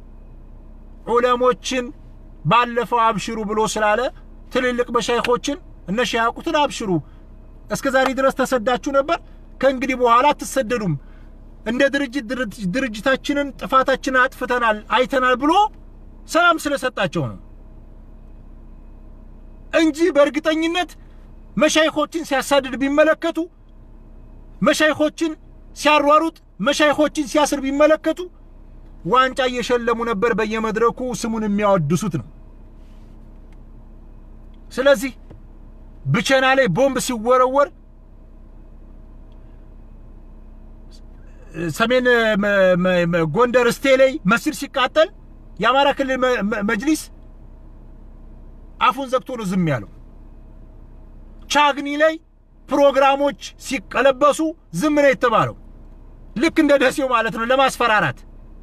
Speaker 2: ዑለሞችን ባለፈው አብሽሩ ብሎ ስላለ ትልልቅ መሻይኾችን እነ ሸያቁትን አብሽሩ፣ እስከ ዛሬ ድረስ ተሰዳችሁ ነበር፣ ከእንግዲህ በኋላ አትሰደዱም፣ እንደ ድርጅት ድርጅታችንን ጥፋታችንን አጥፍተናል አይተናል ብሎ ሰላም ስለሰጣቸው ነው እንጂ በእርግጠኝነት መሻይኾችን ሲያሳድድ ቢመለከቱ፣ መሻይኾችን ሲያሯሩጥ፣ መሻይኾችን ሲያስር ቢመለከቱ ዋንጫ እየሸለሙ ነበር በየመድረኩ ስሙን የሚያወድሱት ነው። ስለዚህ ብቸና ላይ ቦምብ ሲወረወር ሰሜን ጎንደር እስቴ ላይ መስጊድ ሲቃጠል የአማራ ክልል መጅሊስ አፉን ዘግቶ ነው ዝም ያለው። ቻግኒ ላይ ፕሮግራሞች ሲቀለበሱ ዝም ነው የተባለው። ልክ እንደ ደሴው ማለት ነው። ለማስፈራራት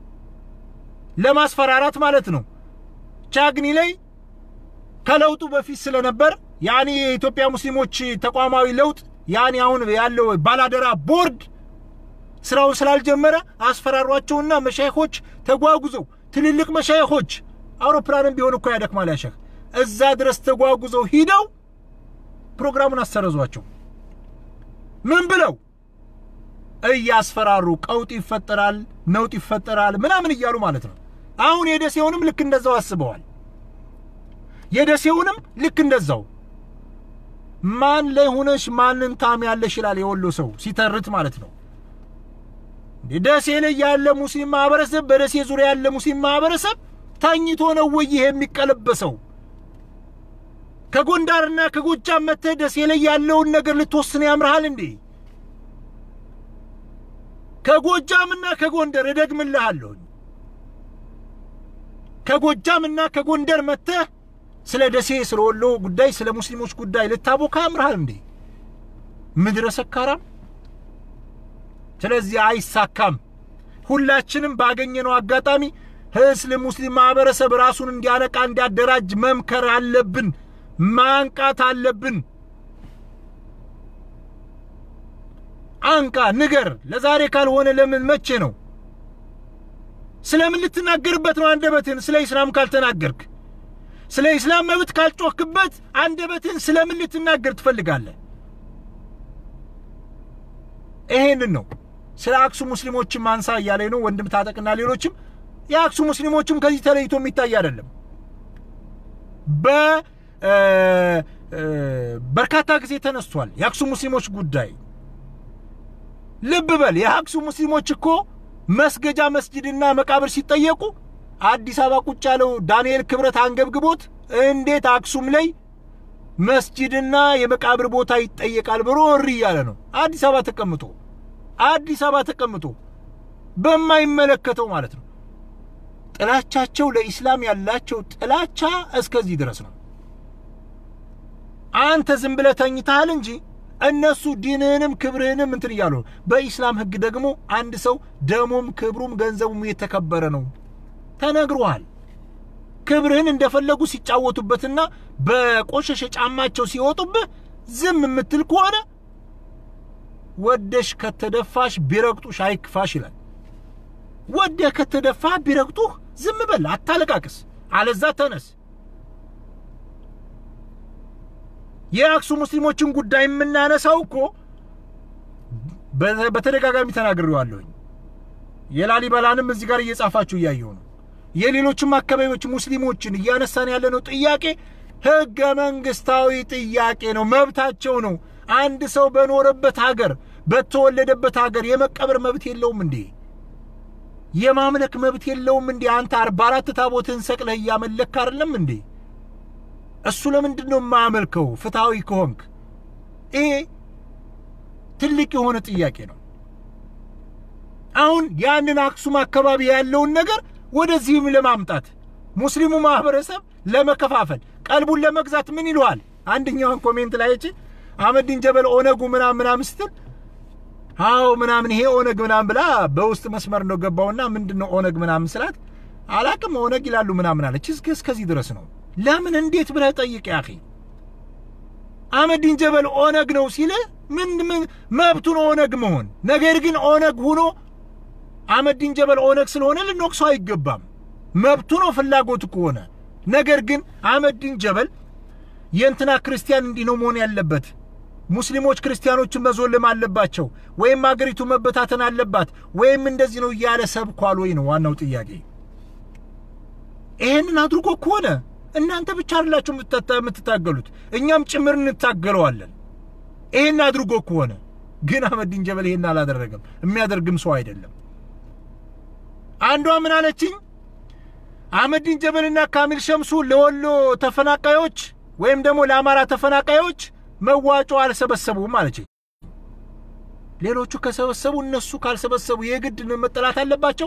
Speaker 2: ለማስፈራራት ማለት ነው። ቻግኒ ላይ ከለውጡ በፊት ስለነበር ያኔ የኢትዮጵያ ሙስሊሞች ተቋማዊ ለውጥ ያኔ አሁን ያለው ባላደራ ቦርድ ስራውን ስላልጀመረ አስፈራሯቸውና መሻይኾች ተጓጉዘው ትልልቅ መሻይኾች አውሮፕላንም ቢሆን እኮ ያደክማል ያሸህ እዛ ድረስ ተጓጉዘው ሂደው ፕሮግራሙን አሰረዟቸው። ምን ብለው እያስፈራሩ ቀውጥ ይፈጠራል፣ ነውጥ ይፈጠራል ምናምን እያሉ ማለት ነው። አሁን የደሴውንም ልክ እንደዛው አስበዋል። የደሴውንም ልክ እንደዛው ማን ላይ ሆነሽ ማንን ታሚያለሽ ይላል የወሎ ሰው ሲተርት ማለት ነው። ደሴ ላይ ያለ ሙስሊም ማህበረሰብ በደሴ ዙሪያ ያለ ሙስሊም ማህበረሰብ ተኝቶ ነው ወይ ይሄ የሚቀለበሰው? ከጎንደርና ከጎጃም መጥተህ ደሴ ላይ ያለውን ነገር ልትወስን ያምርሃል እንዴ? ከጎጃምና ከጎንደር እደግምልሃለሁ። ከጎጃምና ከጎንደር መጥተህ ስለ ደሴ፣ ስለ ወሎ ጉዳይ፣ ስለ ሙስሊሞች ጉዳይ ልታቦካ ያምርሃል እንዴ? ምድረ ሰካራም። ስለዚህ አይሳካም። ሁላችንም ባገኘነው አጋጣሚ ህስል ሙስሊም ማህበረሰብ ራሱን እንዲያነቃ እንዲያደራጅ መምከር አለብን፣ ማንቃት አለብን። አንቃ ንገር። ለዛሬ ካልሆነ ለምን መቼ ነው? ስለምን ልትናገርበት ነው አንደበትን? ስለ ኢስላም ካልተናገርክ፣ ስለ ኢስላም መብት ካልጮክበት አንደበትን ስለምን ልትናገር ትፈልጋለህ? ይሄንን ነው ስለ አክሱም ሙስሊሞችም አንሳ እያለ ነው ወንድም ታጠቅና ሌሎችም። የአክሱም ሙስሊሞችም ከዚህ ተለይቶ የሚታይ አይደለም። በበርካታ ጊዜ ተነስቷል የአክሱም ሙስሊሞች ጉዳይ። ልብ በል የአክሱም ሙስሊሞች እኮ መስገጃ መስጂድና መቃብር ሲጠየቁ አዲስ አበባ ቁጭ ያለው ዳንኤል ክብረት አንገብግቦት እንዴት አክሱም ላይ መስጂድና የመቃብር ቦታ ይጠየቃል ብሎ እሪ እያለ ነው። አዲስ አበባ ተቀምጦ አዲስ አበባ ተቀምጦ በማይመለከተው ማለት ነው። ጥላቻቸው ለኢስላም ያላቸው ጥላቻ እስከዚህ ድረስ ነው። አንተ ዝም ብለህ ተኝተሃል እንጂ እነሱ ዲንህንም ክብርህንም እንትን እያሉ ነው። በኢስላም ሕግ ደግሞ አንድ ሰው ደሙም ክብሩም ገንዘቡም የተከበረ ነው ተነግሮሃል። ክብርህን እንደፈለጉ ሲጫወቱበትና በቆሸሸ ጫማቸው ሲወጡብህ ዝም የምትል ከሆነ ወደሽ ከተደፋሽ ቢረግጡሽ አይክፋሽ ይላል። ወደህ ከተደፋህ ቢረግጡህ ዝም በል፣ አታለቃቅስ። አለዛ ተነስ። የአክሱም ሙስሊሞችን ጉዳይ የምናነሳው እኮ በተደጋጋሚ ተናግሬዋለሁኝ። የላሊበላንም እዚህ ጋር እየጻፋችሁ እያየሁ ነው። የሌሎችም አካባቢዎች ሙስሊሞችን እያነሳን ያለነው ጥያቄ ህገ መንግስታዊ ጥያቄ ነው፣ መብታቸው ነው። አንድ ሰው በኖረበት ሀገር በተወለደበት ሀገር የመቀበር መብት የለውም እንዴ? የማምለክ መብት የለውም እንዴ? አንተ አርባ አራት ታቦትህን ሰቅለህ እያመለክ አይደለም እንዴ? እሱ ለምንድን ነው የማያመልከው? ፍትሐዊ ከሆንክ ይሄ ትልቅ የሆነ ጥያቄ ነው። አሁን ያንን አክሱም አካባቢ ያለውን ነገር ወደዚህም ለማምጣት ሙስሊሙ ማህበረሰብ ለመከፋፈል ቀልቡን ለመግዛት ምን ይለዋል? አንደኛውን ኮሜንት ላይ እቺ አህመዲን ጀበል ኦነጉ ምናምን ምናምን ስትል አዎ ምናምን ይሄ ኦነግ ምናምን ብላ በውስጥ መስመር ነው ገባውና ምንድን ነው ኦነግ ምናምን ስላት አላቅም ኦነግ ይላሉ ምናምን አለች። እስከዚህ ድረስ ነው። ለምን እንዴት ብለህ ጠይቅ ያኺ አህመዲን ጀበል ኦነግ ነው ሲል ምን ምን መብቱ ነው ኦነግ መሆን። ነገር ግን ኦነግ ሁኖ አህመዲን ጀበል ኦነግ ስለሆነ ልንወቅሰው አይገባም። መብቱ ነው ፍላጎቱ ከሆነ። ነገር ግን አህመዲን ጀበል የእንትና ክርስቲያን እንዲህ ነው መሆን ያለበት፣ ሙስሊሞች ክርስቲያኖችን መዞልም አለባቸው፣ ወይም አገሪቱ መበታተን አለባት፣ ወይም እንደዚህ ነው እያለ ሰብኳል ወይ ነው ዋናው ጥያቄ። ይሄንን አድርጎ ከሆነ እናንተ ብቻ አይደላችሁ የምትታገሉት፣ እኛም ጭምር እንታገለዋለን። ይሄን አድርጎ ከሆነ ግን አህመዲን ጀበል ይሄን አላደረገም፣ የሚያደርግም ሰው አይደለም። አንዷ ምን አለችኝ? አህመዲን ጀበልና ካሚል ሸምሱ ለወሎ ተፈናቃዮች ወይም ደግሞ ለአማራ ተፈናቃዮች መዋጮ አልሰበሰቡም አለችኝ። ሌሎቹ ከሰበሰቡ እነሱ ካልሰበሰቡ የግድ መጠላት አለባቸው?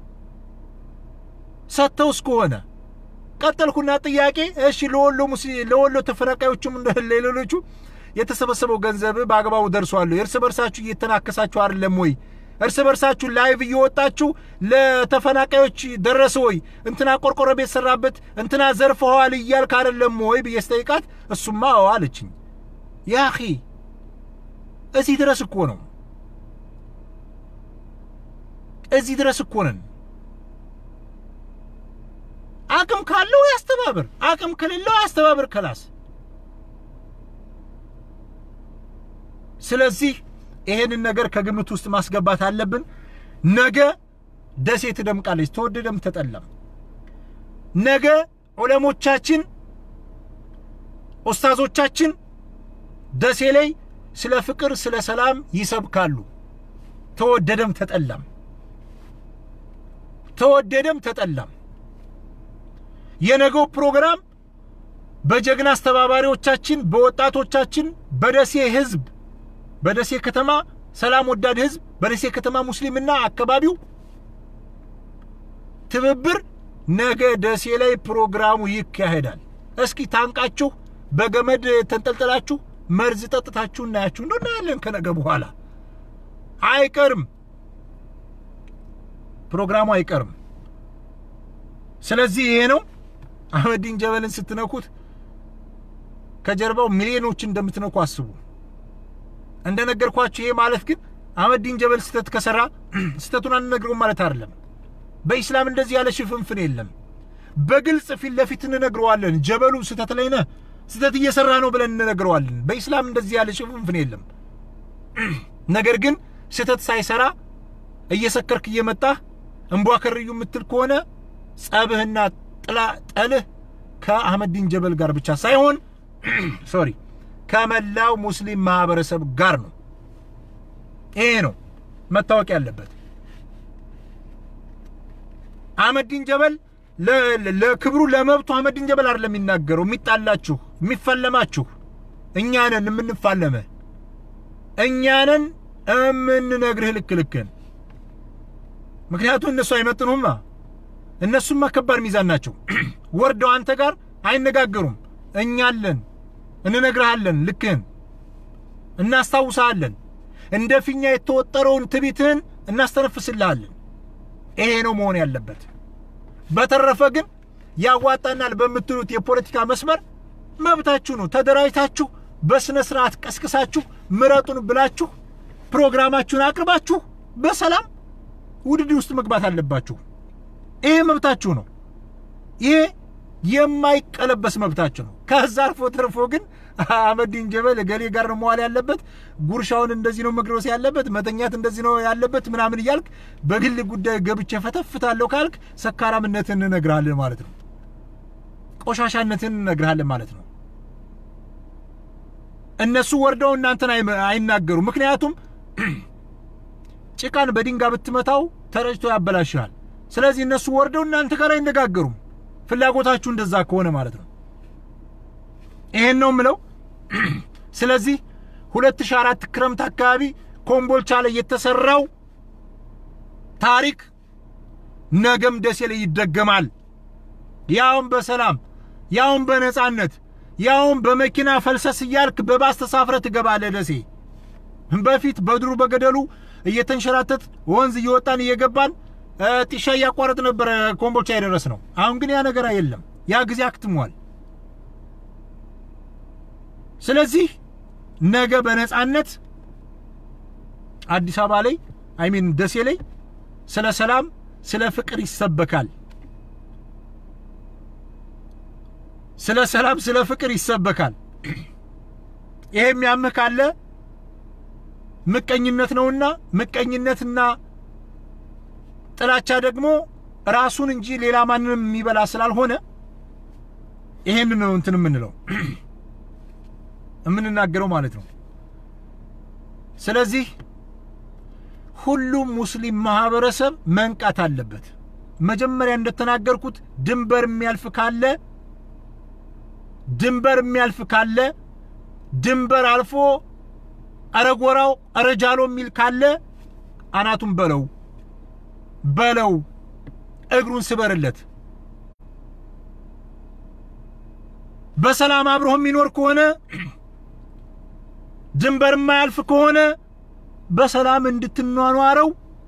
Speaker 2: ሰጥተውስ ከሆነ ቀጠልኩና ጥያቄ እሺ፣ ለወሎ ለወሎ ተፈናቃዮችም ለሌሎቹ የተሰበሰበው ገንዘብ በአግባቡ ደርሷል? እርስ በርሳችሁ እየተናከሳችሁ አይደለም ወይ? እርስ በርሳችሁ ላይቭ እየወጣችሁ ለተፈናቃዮች ደረሰ ወይ? እንትና ቆርቆሮ ቤት ሰራበት፣ እንትና ዘርፈዋል እያልክ አይደለም ወይ ብዬ ስጠይቃት እሱማ አዎ አለችኝ። ያኺ እዚህ ድረስ እኮ ነው፣ እዚህ ድረስ እኮ ነን። አቅም ካለው ያስተባብር፣ አቅም ከሌለው ያስተባብር ከላስ። ስለዚህ ይሄንን ነገር ከግምት ውስጥ ማስገባት አለብን። ነገ ደሴ ትደምቃለች፣ ተወደደም ተጠላም። ነገ ዑለሞቻችን ኡስታዞቻችን ደሴ ላይ ስለ ፍቅር፣ ስለ ሰላም ይሰብካሉ። ተወደደም ተጠላም ተወደደም ተጠላም የነገው ፕሮግራም በጀግና አስተባባሪዎቻችን፣ በወጣቶቻችን፣ በደሴ ህዝብ፣ በደሴ ከተማ ሰላም ወዳድ ህዝብ፣ በደሴ ከተማ ሙስሊምና አካባቢው ትብብር ነገ ደሴ ላይ ፕሮግራሙ ይካሄዳል። እስኪ ታንቃችሁ በገመድ ተንጠልጥላችሁ መርዝ ጠጥታችሁ እናያችሁ እንደው እናያለን። ከነገ በኋላ አይቀርም፣ ፕሮግራሙ አይቀርም። ስለዚህ ይሄ ነው አህመዲን ጀበልን ስትነኩት ከጀርባው ሚሊዮኖች እንደምትነኩ አስቡ። እንደነገርኳችሁ ይሄ ማለት ግን አህመዲን ጀበል ስህተት ከሰራ ስህተቱን አንነግረውም ማለት አይደለም። በኢስላም እንደዚህ ያለ ሽፍንፍን የለም። በግልጽ ፊት ለፊት እንነግረዋለን። ጀበሉ ስህተት ላይ ነህ፣ ስህተት እየሰራ ነው ብለን እንነግረዋለን። በኢስላም እንደዚህ ያለ ሽፍንፍን የለም። ነገር ግን ስህተት ሳይሰራ እየሰከርክ እየመጣህ እንቧ ከርዩ የምትል ከሆነ ጸብህና ጥላ ጠልህ ከአህመዲን ጀበል ጋር ብቻ ሳይሆን ሶሪ ከመላው ሙስሊም ማህበረሰብ ጋር ነው። ይሄ ነው መታወቅ ያለበት። አህመዲን ጀበል ለክብሩ ለመብቱ አህመዲን ጀበል አይደለም የሚናገረው። የሚጣላችሁ የሚፈለማችሁ እኛ ነን የምንፋለመ እኛ ነን የምንነግርህ ልክ ልክን። ምክንያቱም እነሱ አይመጥኑማ። እነሱማ ከባድ ሚዛን ናቸው። ወርደው አንተ ጋር አይነጋገሩም። እኛ አለን፣ እንነግርሃለን፣ ልክህን እናስታውሳለን። እንደ ፊኛ የተወጠረውን ትቢትህን እናስተነፍስልሃለን። ይሄ ነው መሆን ያለበት። በተረፈ ግን ያዋጣናል በምትሉት የፖለቲካ መስመር መብታችሁ ነው። ተደራጅታችሁ በስነ ስርዓት ቀስቅሳችሁ ምረጡን ብላችሁ ፕሮግራማችሁን አቅርባችሁ በሰላም ውድድር ውስጥ መግባት አለባችሁ። ይሄ መብታችሁ ነው። ይሄ የማይቀለበስ መብታችሁ ነው። ከዛ አልፎ ተርፎ ግን አህመዲን ጀበል ገሌ ጋር ነው መዋል ያለበት፣ ጉርሻውን እንደዚህ ነው መግረስ ያለበት፣ መተኛት እንደዚህ ነው ያለበት ምናምን እያልክ በግል ጉዳይ ገብቼ ፈተፍታለሁ ካልክ ሰካራምነትን እንነግርሃለን ማለት ነው። ቆሻሻነትን እንነግርሃለን ማለት ነው። እነሱ ወርደው እናንተን አይናገሩ። ምክንያቱም ጭቃን በድንጋይ ብትመታው ተረጭቶ ያበላሽሃል። ስለዚህ እነሱ ወርደው እናንተ ጋር አይነጋገሩም። ፍላጎታችሁ እንደዛ ከሆነ ማለት ነው። ይሄን ነው ምለው። ስለዚህ 2004 ክረምት አካባቢ ኮምቦልቻ ላይ የተሰራው ታሪክ ነገም ደሴ ላይ ይደገማል። ያውም በሰላም ያውም በነጻነት ያውም በመኪና ፈልሰስ እያልክ በባስ ተሳፍረ ትገባለህ ደሴ። በፊት በድሩ በገደሉ እየተንሸራተት ወንዝ እየወጣን እየገባን ጢሻ እያቋረጥ ነበረ ኮምቦልቻ የደረስ ነው። አሁን ግን ያ ነገር የለም። ያ ጊዜ አክትሟል። ስለዚህ ነገ በነጻነት አዲስ አበባ ላይ አይሚን ደሴ ላይ ስለ ሰላም፣ ስለ ፍቅር ይሰበካል። ስለ ሰላም፣ ስለ ፍቅር ይሰበካል። ይሄ የሚያምህ ካለ ምቀኝነት ነውና ምቀኝነትና ጥላቻ ደግሞ ራሱን እንጂ ሌላ ማንንም የሚበላ ስላልሆነ ይሄን ነው እንትን የምንለው የምንናገረው ማለት ነው። ስለዚህ ሁሉም ሙስሊም ማህበረሰብ መንቃት አለበት። መጀመሪያ እንደተናገርኩት ድንበር የሚያልፍ ካለ ድንበር የሚያልፍ ካለ ድንበር አልፎ አረጎራው አረጃሎ የሚል ካለ አናቱን በለው በለው እግሩን ስበርለት። በሰላም አብሮህ የሚኖር ከሆነ ድንበር የማያልፍ ከሆነ በሰላም እንድትኗኗረው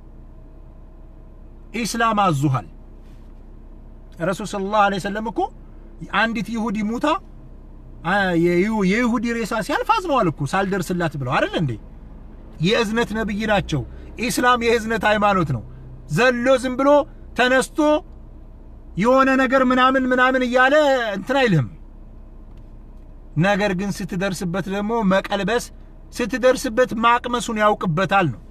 Speaker 2: ኢስላም አዙሃል። ረሱል ሰለላሁ ዐለይሂ ወሰለም እኮ አንዲት ይሁዲ ሙታ የይሁዲ ሬሳ ሲያልፍ አዝነዋል እኮ ሳልደርስላት ብለው አይደል እንዴ? የእዝነት ነብይ ናቸው። ኢስላም የእዝነት ሃይማኖት ነው። ዘሎ ዝም ብሎ ተነስቶ የሆነ ነገር ምናምን ምናምን እያለ እንትን አይልህም። ነገር ግን ስትደርስበት ደግሞ መቀልበስ ስትደርስበት ማቅመሱን ያውቅበታል ነው።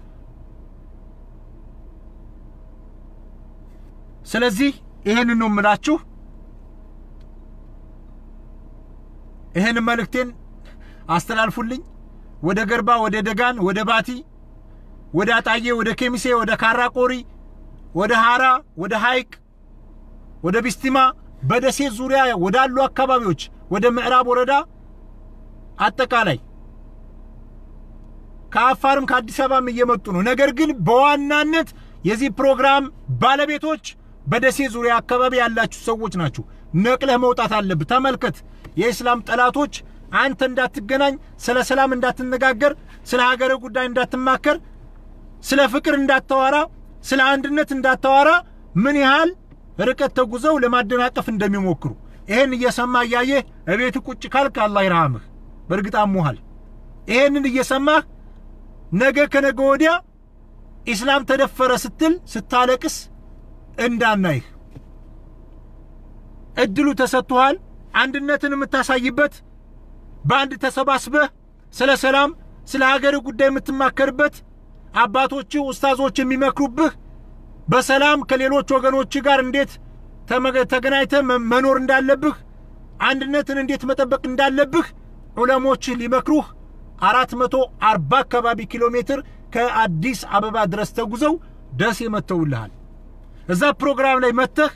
Speaker 2: ስለዚህ ይሄንን ነው የምላችሁ። ይሄን መልእክቴን አስተላልፉልኝ። ወደ ገርባ፣ ወደ ደጋን፣ ወደ ባቲ፣ ወደ አጣዬ፣ ወደ ኬሚሴ፣ ወደ ካራቆሪ፣ ወደ ሀራ፣ ወደ ሀይቅ፣ ወደ ቢስቲማ፣ በደሴ ዙሪያ ወዳሉ አካባቢዎች፣ ወደ ምዕራብ ወረዳ አጠቃላይ ከአፋርም ከአዲስ አበባም እየመጡ ነው። ነገር ግን በዋናነት የዚህ ፕሮግራም ባለቤቶች በደሴ ዙሪያ አካባቢ ያላችሁ ሰዎች ናችሁ። ነቅለህ መውጣት አለብህ። ተመልከት፣ የእስላም ጠላቶች አንተ እንዳትገናኝ፣ ስለ ሰላም እንዳትነጋገር፣ ስለ ሀገር ጉዳይ እንዳትማከር፣ ስለ ፍቅር እንዳታወራ፣ ስለ አንድነት እንዳታወራ ምን ያህል ርቀት ተጉዘው ለማደናቀፍ እንደሚሞክሩ ይህን እየሰማ እያየህ እቤት ቁጭ ካልክ አላህ ይርሃምህ። በእርግጥ አሞሃል። ይሄንን እየሰማህ ነገ ከነገ ወዲያ ኢስላም ተደፈረ ስትል ስታለቅስ እንዳናይህ እድሉ ተሰጥቶሃል። አንድነትን የምታሳይበት በአንድ ተሰባስበህ ስለ ሰላም ስለ ሀገር ጉዳይ የምትማከርበት አባቶች ኡስታዞች የሚመክሩብህ በሰላም ከሌሎች ወገኖች ጋር እንዴት ተገናኝተህ መኖር እንዳለብህ አንድነትን እንዴት መጠበቅ እንዳለብህ ዑለሞችህ ሊመክሩህ አራት መቶ አርባ አካባቢ ኪሎ ሜትር ከአዲስ አበባ ድረስ ተጉዘው ደሴ መጥተውልሃል። እዛ ፕሮግራም ላይ መጥተህ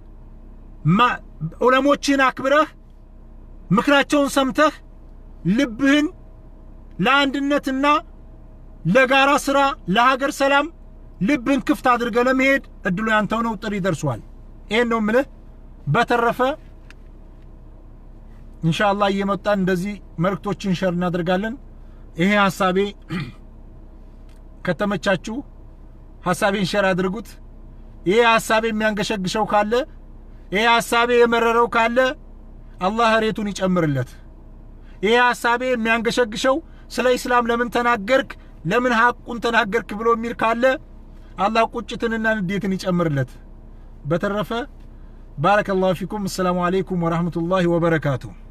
Speaker 2: ዑለሞችህን አክብረህ ምክራቸውን ሰምተህ ልብህን ለአንድነትና ለጋራ ስራ ለሀገር ሰላም ልብህን ክፍት አድርገህ ለመሄድ እድሉ ያንተው ነው። ጥሪ ደርሷል። ይሄን ነው ምልህ። በተረፈ ኢንሻአላህ እየመጣን እንደዚህ መልእክቶችን ሸር እናደርጋለን። ይሄ ሀሳቤ ከተመቻችሁ ሀሳቤን ሸር አድርጉት። ይሄ ሀሳቤ የሚያንገሸግሸው ካለ ይሄ ሀሳቤ የመረረው ካለ አላህ ሬቱን ይጨምርለት። ይሄ ሀሳቤ የሚያንገሸግሸው ስለ ኢስላም ለምን ተናገርክ፣ ለምን ሐቁን ተናገርክ ብሎ የሚል ካለ አላህ ቁጭትንና ንዴትን ይጨምርለት። በተረፈ ባረከላሁ ፊኩም። አሰላሙ አለይኩም ወራህመቱላሂ ወበረካቱሁ።